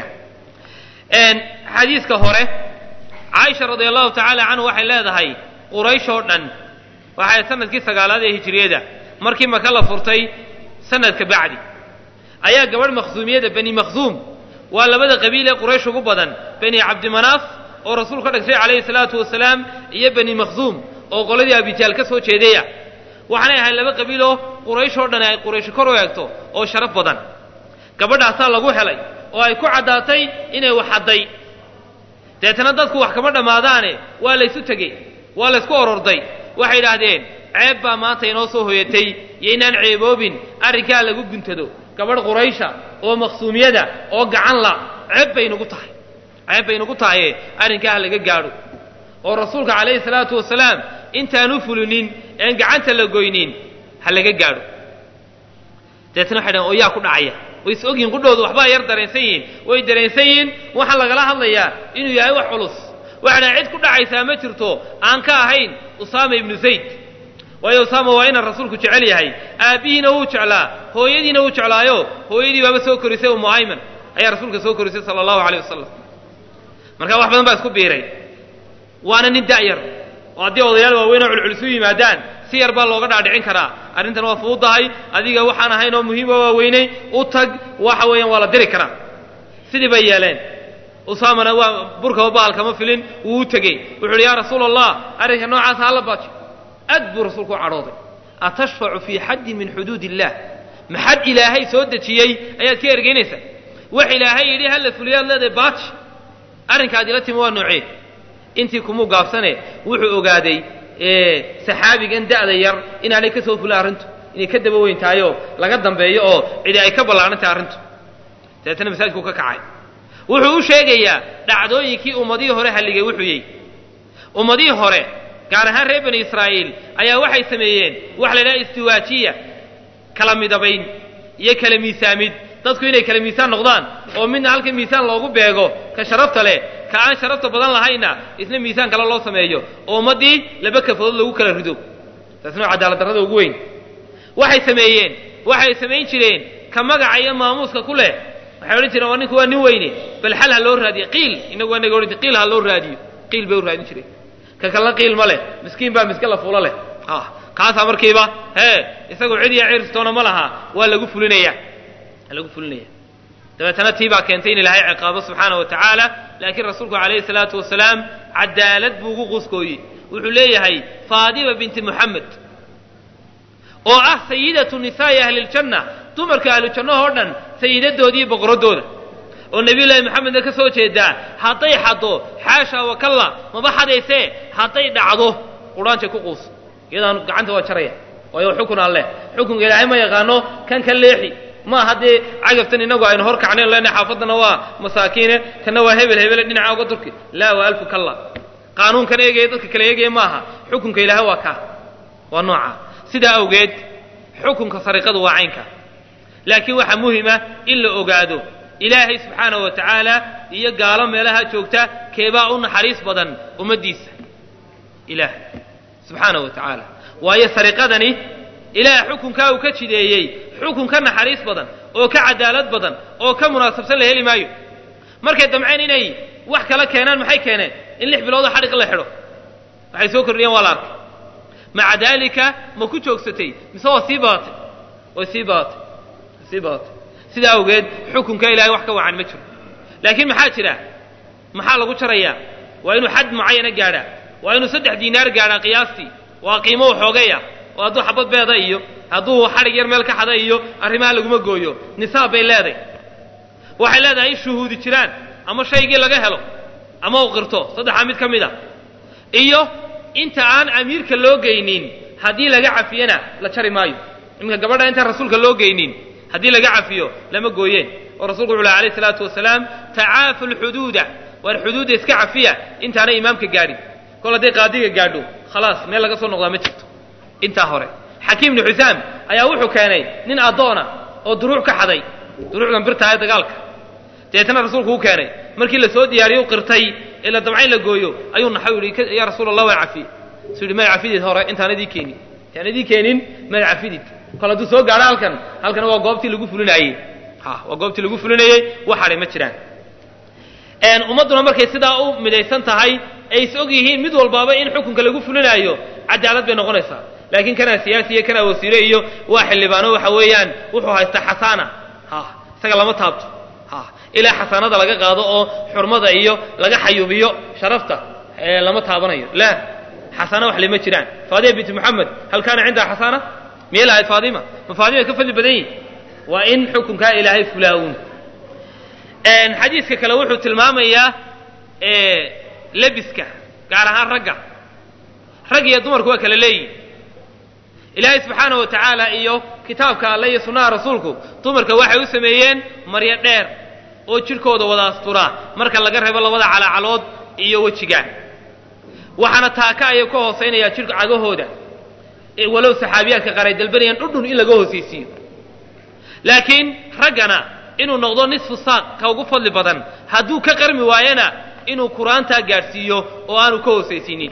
xadiiska hore caaisha radia allahu tacaala canhu waxay leedahay quraysh oo dhan waxay sanadkii sagaalaad ee hijriyada markii maka la furtay sanadka bacdi ayaa gabadh makhsuumiyada bani makhsuum waa labada qabiil ee quraysh ugu badan bani cabdimanaaf oo rasuul ka dhagtay calayhi salaatu wasalaam iyo bani makhsuum oo qoladii abijaal ka soo jeedaya waxaanay ahayd laba qabiiloo quraysh oo dhan ay quraysh kor u eegto oo sharaf badan gabadhaasaa lagu helay oo ay ku caddaatay inay wax hadday deetana dadku wax kama dhammaadaane waa laysu tegey waa laysku ororday waxay idhaahdeen ceeb baa maanta inoo soo hoyatay iyo inaan ceeboobin arrinkaa lagu guntado gabadh quraysha oo maqsuumiyada oo gacan la ceeb bay nagu tahay ceeb bay nagu tahaye arrinkaa ha laga gaadho oo rasuulka calayhi salaatu wasalaam intaanu fulinin een gacanta la goynin ha laga gaadho deetana waxay dhahen oo yaa ku dhacaya way is ogyihin qudhoodu waxbaa yar dareensan yihiin way dareensan yihiin waxaa lagala hadlayaa inuu yahay wax culus waxay dhahen cid ku dhacaysaa ma jirto aan ka ahayn usaama ibnu zayd waayo usaama waa inaan rasuulku jecel yahay aabbihiina wuu jeclaa hooyadiina wuu jeclaayo hooyadii baaba soo korisay umu ayman ayaa rasuulka soo korisay sala allahu aleyh wasalam marka wax badan baa isku biiray waana nin da'yar oo haddii odayaal waaweyn oo culculus u yimaadaan si yar baa looga dhaadhicin karaa arrintan waa fududahay adiga waxaan ahayn oo muhiim oo waaweynay u tag waxa weeyaan waa la diri karaa sidii bay yeeleen usaamana waa burkaba bahalkama filin wuu u tegey wuxu uhi yaa rasuula allah arrinka noocaasa hala baaji aad buu rasuulku u cadhooday atashfacu fii xaddin min xuduud illah maxad ilaahay soo dejiyey ayaad ka ergeynaysaa wax ilaahay yidhi hala fuliyaad leedahay baaji arrinkaad ila timi waa noocee intii kumuu gaabsane wuxuu ogaaday saxaabigan da'da yar inaanay ka soo fulin arrintu inay ka daba weyn tahay oo laga dambeeyo oo cidi ay ka ballaaran tahay arrintu dabeetana masaajidkuu ka kacay wuxuu u sheegayaa dhacdooyinkii ummadihii hore halligay wuxuu yey ummadihii hore gaar ahaan reer bani israa'iil ayaa waxay sameeyeen waxa la idhaha istiwaajiya kala midabayn iyo kala miisaamid dadku inay kala miisaan noqdaan oo midna halka miisaan loogu beego ka sharafta leh ka aan sharafta badan lahayna isna miisaan kale loo sameeyo oo ummaddii laba kafadood lagu kala rido taasna waa cadaalad darrada ugu weyn waxay sameeyeen waxay samayn jireen ka magaca iyo maamuuska ku leh waxay odhan jireen waa ninku waa nin weyne bal xal ha loo raadiyo qiil inagu anaga odhan jir qiil ha loo raadiyo qiil bay u raadin jireen ka kalena qiil ma leh miskiin baa miska la fuulo leh kaasaa markiiba hee isagoo cid iyo ciirstoona ma laha waa lagu fulinaya waa lagu fulinaya dabeetana tii baa keentay in ilaahay ciqaabo subxaana wa tacaala laakiin rasuulku calayhi salaatu wasalaam cadaalad buu ugu quskooyey wuxuu leeyahay faadima binti muxamed oo ah sayidatu nisaa'i ahli ljanna dumarka ahlujannahoo dhan sayidadoodii boqoradooda oo nebiyullaahi maxamedna ka soo jeedaa hadday xaddo xaasha wakalla maba xadaysee hadday dhacdo qudhaanjay ku quus iyadaan gacanta waa jaraya waayo xukun alleh xukunka ilaahay ma yaqaano kan ka leexi ma haddee cagaftan inagu aynu hor kacnayn lena xaafaddana waa masaakiine kana waa hebel hebele dhinaca uga durki laa waa alfu kalla qaanuunkan eegaya dadka kale eegaya maaha xukunka ilaahay waa kaa waa nooca sidaa awgeed xukunka sariqadu waa caynka laakiin waxaa muhima in la ogaado ilaahay subxaanahu wa tacaala iyo gaalo meelaha joogta keebaa u naxariis badan ummaddiisa ilaahay subxaanahu wa tacaala waayo sariqadani ilaah xukunkaa uu ka jideeyey xukun ka naxariis badan oo ka cadaalad badan oo ka munaasabsan la heli maayo markay damceen inay wax kala keenaan maxay keeneen in lix biloodoo xadhiq la xidho waxay soo kordhiyeen waa la arkay maca daalika ma ku joogsatay mise waa sii badatay way sii badatay way sii badatay sidaa awgeed xukunka ilahay wax ka wacan ma jiro laakiin maxaa jira maxaa lagu jarayaa waa inuu xad mucayana gaadhaa waa inuu saddex diinaar gaadhaa qiyaastii waa qiimo waxoogaya oo hadduu xabad beeda iyo hadduu xadhig yar meel ka xada iyo arrimaha laguma gooyo nisaab bay leedahay waxay leedahay in shuhuudi jiraan ama shaygii laga helo ama u qirto saddexaa mid ka mid a iyo inta aan amiirka loo geynin haddii laga cafiyana la jari maayo iminka gabadha intaan rasuulka loo geynin haddii laga cafiyo lama gooyeen oo rasulku wuxu laha alayh salaatu wasalaam tacaafu lxuduuda waar xuduudda iska cafiya intaanay imaamka gaadhin kol hadday qaadiga gaadho khalaas meel laga soo noqdaa ma jirto intaa hore xakiim ibnu xusaam ayaa wuxuu keenay nin addoona oo duruuc ka xaday duruucdan birtaa ee dagaalka deetana rasuulku u keenay markii la soo diyaariyo u qirtay ee la damcayn la gooyo ayuu naxay u yihi yaa rasuul allah waan cafiye suu yihi maad cafidid hore intaan idii keenin intaan idii keenin maad cafidid kol hadduu soo gaadho halkan halkan waa goobtii lagu fulinaayey ha waa goobtii lagu fulinayey wax hadhay ma jiraan ummadduna markay sidaa u midaysan tahay ay is og yihiin mid walbaaba in xukunka lagu fulinaayo cadaalad bay noqonaysaa laakiin kanaa siyaasi iyo kanaa wasiire iyo waa xildhibaano waxa weeyaan wuxuu haystaa xasaana ha isaga lama taabto ha ilaa xasaanada laga qaado oo xurmada iyo laga xayuubiyo sharafta lama taabanayo la xasaana wax lama jiraan faadima binti moxamed hal kaana cindaha xasaana miyay lahayd faadima ma faadima ka fadli badan yihin waa in xukunkaa ilaahay fulaawun xadiiska kale wuxuu tilmaamayaa lebiska gaar ahaan ragga rag iyo dumarku waa kala leeyihin ilaahay subxaanahu wa tacaala iyo kitaabka alle iyo sunnaha rasuulku dumarka waxay u sameeyeen maryo dheer oo jidhkooda wada asturaa marka laga reebo labada calaacalood iyo wejiga waxaana taaka ayay ka hoosaynayaa jidhka cagahooda walow saxaabiyaadka qaar ay dalbanayaan dhudhun in laga hoosaysiiyo laakiin raggana inuu noqdo nisfu saaq ka ugu fadli badan hadduu ka qarmi waayana inuu qur-aantaa gaadhsiiyo oo aanu ka hoosaysiinin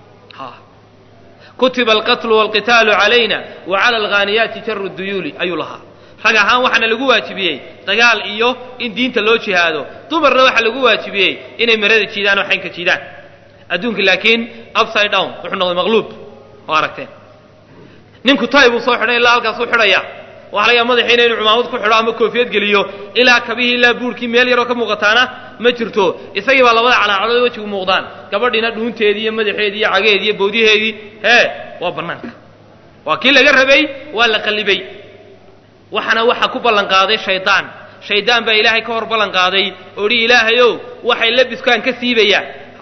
kutiba alqatlu walqitaalu calayna wa cala alghaaniyaati jaru duyuuli ayuu lahaa rag ahaan waxaana lagu waajibiyey dagaal iyo in diinta loo jihaado dumarna waxaa lagu waajibiyey inay marada jiidaan oo xaynka jiidaan adduunka laakiin upside down wuxuu noqday maqluub oo aragteen ninku tay buu soo xidhay ilaa halkaasuu xidhaya waxa laga madaxiina inuu cumaamad ku xidho ama koofiyad geliyo ilaa kabihii ilaa buurkii meel yaroo ka muuqataana ma jirto isagii baa labada calaacalood wejigu muuqdaan gabadhiina dhuunteedii iyo madaxeedii iyo cageedii iyo bawdiheedii hee waa bannaanka waa kii laga rabay waa la qallibay waxana waxa ku ballan qaaday shaydaan shaydaan baa ilaahay ka hor ballan qaaday oo dhi ilaahayow waxay labiskaan ka siibayaan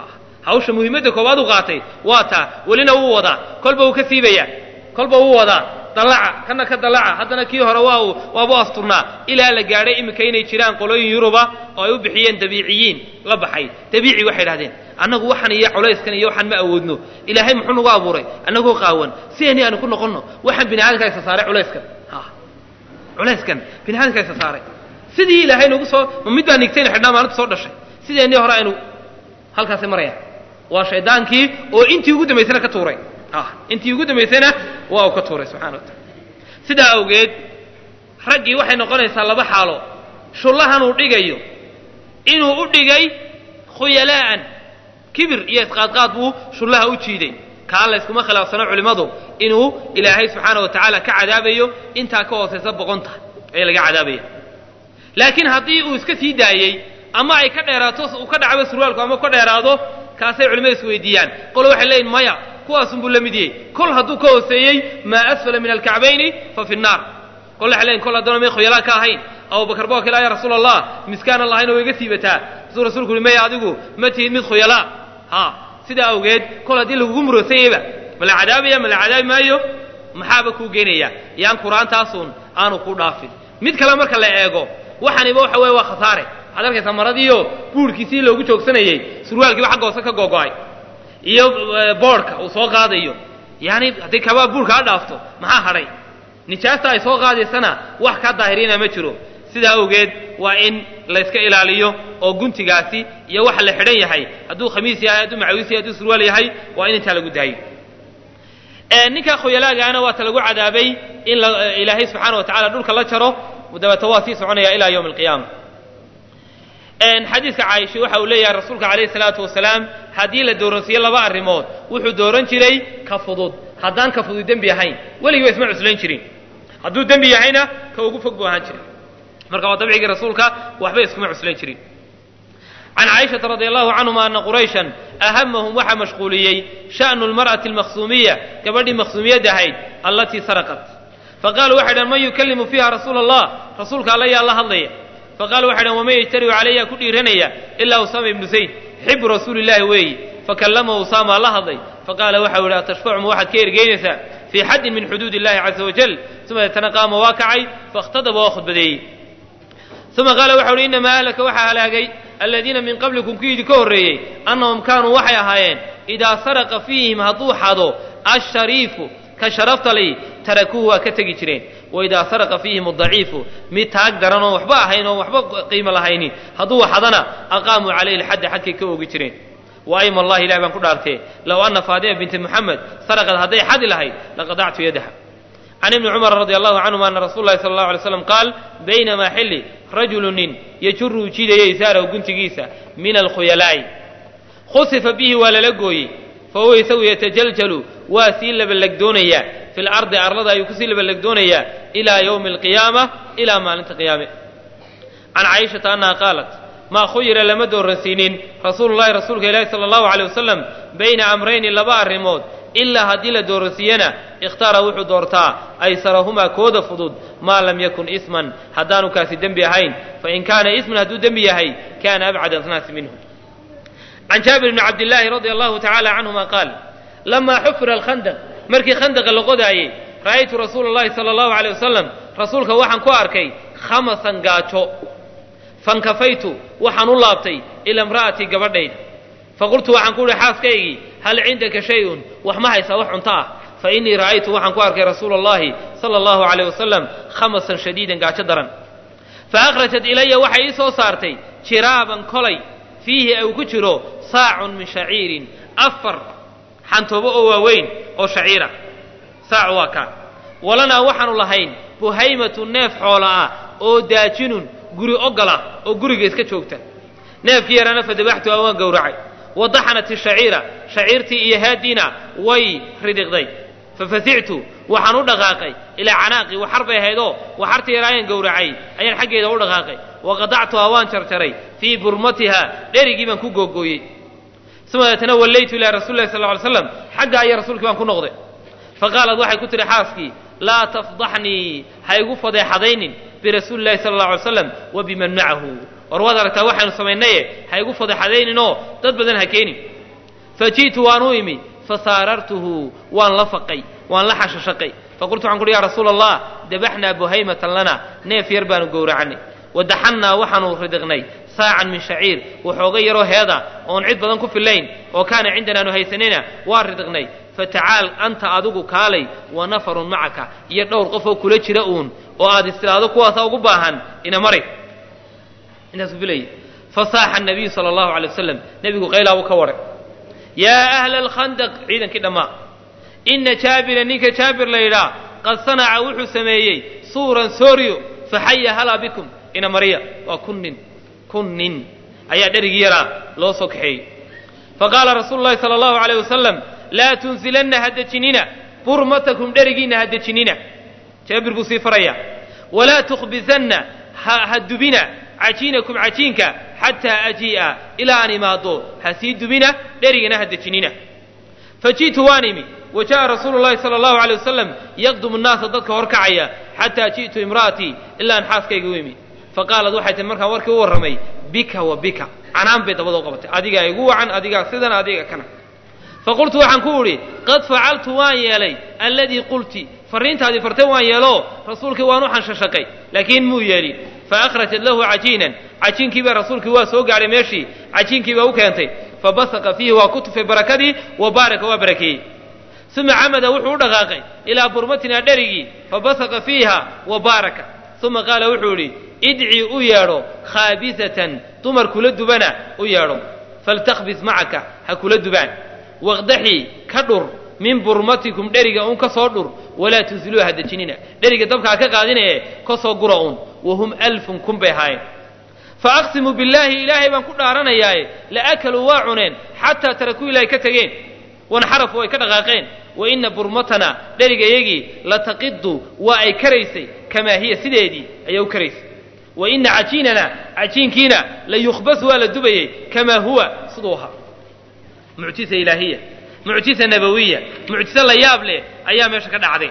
hawsha muhiimadda koowaad u qaatay waa taa welina wuu wadaa kolba wuu ka siibayaa kolba wuu wadaa dallaca kana ka dallaca haddana kii hore waa uu waabu asturnaa ilaa la gaadhay iminka inay jiraan qolooyin yuruba oo ay u bixiyeen dabiiciyiin la baxay dabiici waxay idhahdeen annagu waxan iyo culayskan iyo waxaan ma awoodno ilaahay muxuu nagu abuuray annagoo qaawan sideeni aanu ku noqonno waxaan bini aadamka isa saaray culayskan ha culayskan bini aadamka isa saaray sidii ilaahay nagu soo ma mid baa nigtayna xidhnaa maalinta soo dhashay sideennii hore aynu halkaasi marayaan waa shaydaankii oo intii ugu dambaysana ka tuuray intii ugu dambaysana waa uu ka tuuray subxana wa taala sidaa awgeed raggii waxay noqonaysaa laba xaalo shullahan uu dhigayo inuu u dhigay khuyalaa'an kibir iyo isqaadqaad buu shullaha u jiiday kaa layskuma khilaafsano culimmadu inuu ilaahay subxaana wa tacaala ka cadaabayo intaa ka hoosaysa boqonta ee laga cadaabaya laakiin haddii uu iska sii daayey ama ay ka dheeraato uu ka dhacbo surwaalku ama ka dheeraado kaasay culimmadu isweydiiyaan qolo waxay leeyihin maya kuwaasunbuu la mid yahay kol hadduu ka hooseeyey maa asfala min alkacbayni fa fi nnaar kol waxay leeyihin kol haddana may khoyalaan ka ahayn abubakar baa kila ya rasuul allah miskaanan lahayn oo iga siibataa asuu rasulku uhi maya adigu ma tihid mid khuyalaa ha sidaa awgeed kol haddii lagugu muroosanyeyba ma la cadaabaya ma la cadaabi maayo maxaaba kuu geenaya yaan qur-aantaasun aanu kuu dhaafin mid kale marka la eego waxaniba waxa weeye waa khasaare waxaad arkaysaa maradiiyo buurhkiisii loogu joogsanayey surwaalkiiba xagga hoose ka googo-ay iyo boodhka uu soo qaadayo yaani haddii kabaa buurka ha dhaafto maxaa hadhay nijaasta ay soo qaadaysana wax kaa daahirina ma jiro sidaa awgeed waa in layska ilaaliyo oo guntigaasi iyo waxa la xidhan yahay hadduu khamiis yahay hadduu macawiis yahay hadduu surwaal yahay waa in intaa lagu daayo ninkaa khoyalaagaana waata lagu cadaabay in ilaahay subxaana wa tacala dhulka la jaro dabeeta waa sii soconaya ilaa yowmi alqiyaama xadiidka caaisha waxa uu leeyahay rasuulka calayhi salaatu wasalaam haddii la dooransiiyo laba arrimood wuxuu dooran jiray ka fudud haddaan ka fudud dembi ahayn weligiiba isma cuslayn jirin hadduu dembi yahayna ka ugu fog buu ahaan jiray marka waa dabcigii rasuulka waxba iskuma cuslayn jirin can caaishata radi allahu canhuma ana qurayshan ahamahum waxaa mashquuliyey sha'nu lmar'ati almaqsuumiya gabadhii maqsuumiyadda ahayd allatii saraqat faqaaluu waxay dhahan man yukallimu fiiha rasuula allah rasuulka alla yaa la hadlaya faqaaluu waxay dhahan waman yajtariu calayha ku dhiiranaya ilaa usaama ibnu zayd xibu rasuuli illahi weeyi fakallamahu usaama la hadlay faqaala waxau yidhi atashfacu waxaad ka ergeynaysaa fii xaddin min xuduud illahi caza wajal uma deetana qaama waa kacay fakhtadaba waa khudbadeeyey uma qaala waxau uhi inamaa ahlaka waxaa halaagay aladiina min qablikum kuwiidii ka horreeyey annahum kaanuu waxay ahaayeen idaa saraqa fiihim hadduu xado ashariifu ka sharafta li tarakuuhu waa ka tegi jireen waidaa saraqa fiihim adaciifu mid taag daran oon waxba ahayn oon waxba qiimo lahayni hadduu waxadana aqaamuu calayhi lxadda xadkay ka oogi jireen wa ayma allahi ilahi baan ku dhaartee low anna faadima binti muxamed saraqad hadday xadi lahayd laqadactu yadaha can ibni cumar radi allahu canhuma ana rasuula lahi sala allahu alay slam qaal baynamaa xilli rajulu nin yajuruu jiidaya isaarahu guntigiisa min alkhuyalaa'i khusifa bihi waa lala gooyey fahuwa isagu yatajaljalu waa sii labalagdoonayaa fi lardi arlada ayuu kusii labalagdoonayaa ilaa yowmi alqiyaama ilaa maalinta qiyaame can caishata annaha qaalat maa khuyira lama dooransiinin rasuulu llahi rasuulka ilaahi sala allahu aleyh wasalam bayna amrayni laba arrimood ilaa haddii la dooransiiyana ikhtaara wuxuu doortaa aysarahumaa kooda fudud maa lam yakun isman haddaanu kaasi dembi ahayn fain kaana isman hadduu dembi yahay kaana abcad annaasi minhu can jaabir bni cabdillaahi radia allahu tacaala canhuma qaal lamaa xufira alkhandaq markii khandaqa la qodaayey ra'aytu rasuula allahi sala allahu aleyh wasalam rasuulka waxaan ku arkay khamasan gaajo fankafaytu waxaan u laabtay ila imra'atii gabadhayda faqultu waxaan ku uhi xaaskaygii hal cindaka shay-un wax ma haysaa wax cunto ah fa innii ra'aytu waxaan ku arkay rasuula allahi sala allahu aleyh wasalam khamasan shadiidan gaajo daran fa akhrajat ilaya waxay ii soo saartay jiraaban kolay fiihi uu ku jiro saacun min shaciirin afar xantoobo oo waaweyn oo shaciira saac waa kaa walanaa waxaanu lahayn buhaymatu neef xoola ah oo daajinun guri ogola oo guriga iska joogta neefkii yaraana fadabaxtuha waan gowracay wadaxanat ishaciira shaciirtii iyo haadiina way ridhiqday fafasictu waxaan u dhaqaaqay ilaa canaaqi waxar bay ahaydoo waxartii yaraayaan gowracay ayaan xaggeeda u dhaqaaqay waqadactuhaa waan jarjaray fii burmatiha dherigii baan ku googooyey uma deetana wallaytu ilaa rasuli lahi sal ly slam xaggaa iyo rasuulkii baan ku noqday faqaalad waxay ku tihi xaaskii laa tafdaxnii ha igu fadeexadaynin birasuuli llahi sala alla alay slam wa biman macahu war waad aragtaa waxaynu samaynaye ha igu fadeexadayninoo dad badan ha keenin faji'tu waan u imi fasaarartuhu waan la faqay waan la xashashaqay faqultu waxaan kuhi ya rasuula allah dabaxnaa buhaymatan lana neef yar baanu gowracanay wadaxannaa waxaanu ridiqnay saacan min shaciir waxooga yaroo heeda oon cid badan ku fillayn oo kaana cindanaanu haysanayna waa ridiqnay fatacaal anta adigu kaalay wa nafarun macaka iyo dhowr qof oo kula jira uun oo aad istiraado kuwaasa ugu baahan ina mari intaasuu filayay fasaaxa nabiyu sala allahu alay wasalam nebigu qaylaa buu ka waray yaa ahla alkhandaq ciidankii dhammaa ina jaabira ninka jaabir la yidhaa qad sanaca wuxuu sameeyey suuran sooryo faxaya halaa bikum ina mariya waa kun nin kun nin ayaa dherigii yaraa loo soo kaxeeyey faqaala rasuulu llahi sala allahu alayh wasalam laa tunsilanna ha dejinina burmatakum dherigiinna ha dejinina jaabir buu sii faraya walaa tukhbisanna ha dubina cajiinakum cajiinka xataa ajii'a ilaa aan imaado ha sii dubina dherigana ha dejinina faji'tu waan imi wa ja'a rasuulu llahi sala allahu alay wasalam yaqdumu nnaasa dadka horkacaya xataa ji'tu imra'atii ilaa aan xaaskayga u imi faqaalad waxay tihi markaan warkii u warramay bika wa bika canaan bay dabada u qabatay adigaa igu wacan adigaa sidan adiga kana faqultu waxaan ku idhi qad facaltu waan yeelay alladii qulti farriintaadii fartay waan yeelo rasuulkii waan u xanshashaqay laakiin muu yeelin faakhrajat lahu cajiinan cajiinkiibaa rasuulkii waa soo gaadhay meeshii cajiinkiibaa u keentay fabasaqa fiihi waa ku tufay barakadii wa baaraka waa barakeeyey uma camada wuxuu u dhaqaaqay ilaa burmatinaa dherigii fabasaqa fiiha wa baaraka uma qaala wuxuu idhi idcii u yeedho khaabisatan dumar kula dubana u yeedho faltakhbis macaka ha kula dubaan waqdaxii ka dhur min burmatikum dheriga uun ka soo dhur walaa tunsiluu ha dejinina dheriga dabka ha ka qaadinaye ka soo gura uun wahum alfun kun bay ahaayeen faaqsimu billaahi ilaahay baan ku dhaaranayaaye laakaluu waa cuneen xataa tarakuu ilaahay ka tegeen wanxarafu ay ka dhaqaaqeen wa ina burmatana dherigayagii lataqidu waa ay karaysay kamaa hiya sideedii ayay u karaysay wa ina cajiinana cajiinkiina la yukhbas waa la dubayey kamaa huwa siduu ahaa mucjisa ilaahiya mucjisa nabawiya mucjiso la yaab leh ayaa meesha ka dhacday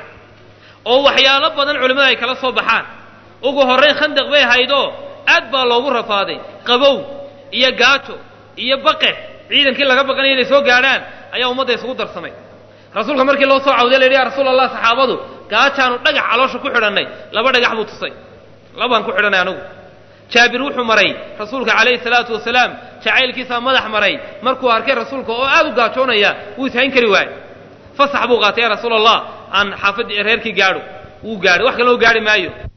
oo waxyaalo badan culimmada ay kala soo baxaan ugu horrayn khandaq bay haydoo aad baa loogu rafaaday qabow iyo gaajo iyo baqe ciidankii laga baqanaya inay soo gaadhaan ayaa ummadda isugu darsamay rasuulka markii loo soo cawday la yidhi ya rasuul allah saxaabadu gaajaanu dhagax caloosha ku xidhannay laba dhagax buu tusay labaan ku xidhanay anugu jaabir wuxuu maray rasuulka calayhi salaatu wasalaam jacaylkiisaa madax maray markuu arkay rasuulka oo aad u gaajoonaya wuu ishayn kari waaye fasax buu qaatay ya rasuul allah aan xaafad reerkii gaadho wuu gaadhay wax kalena u gaadhi maayo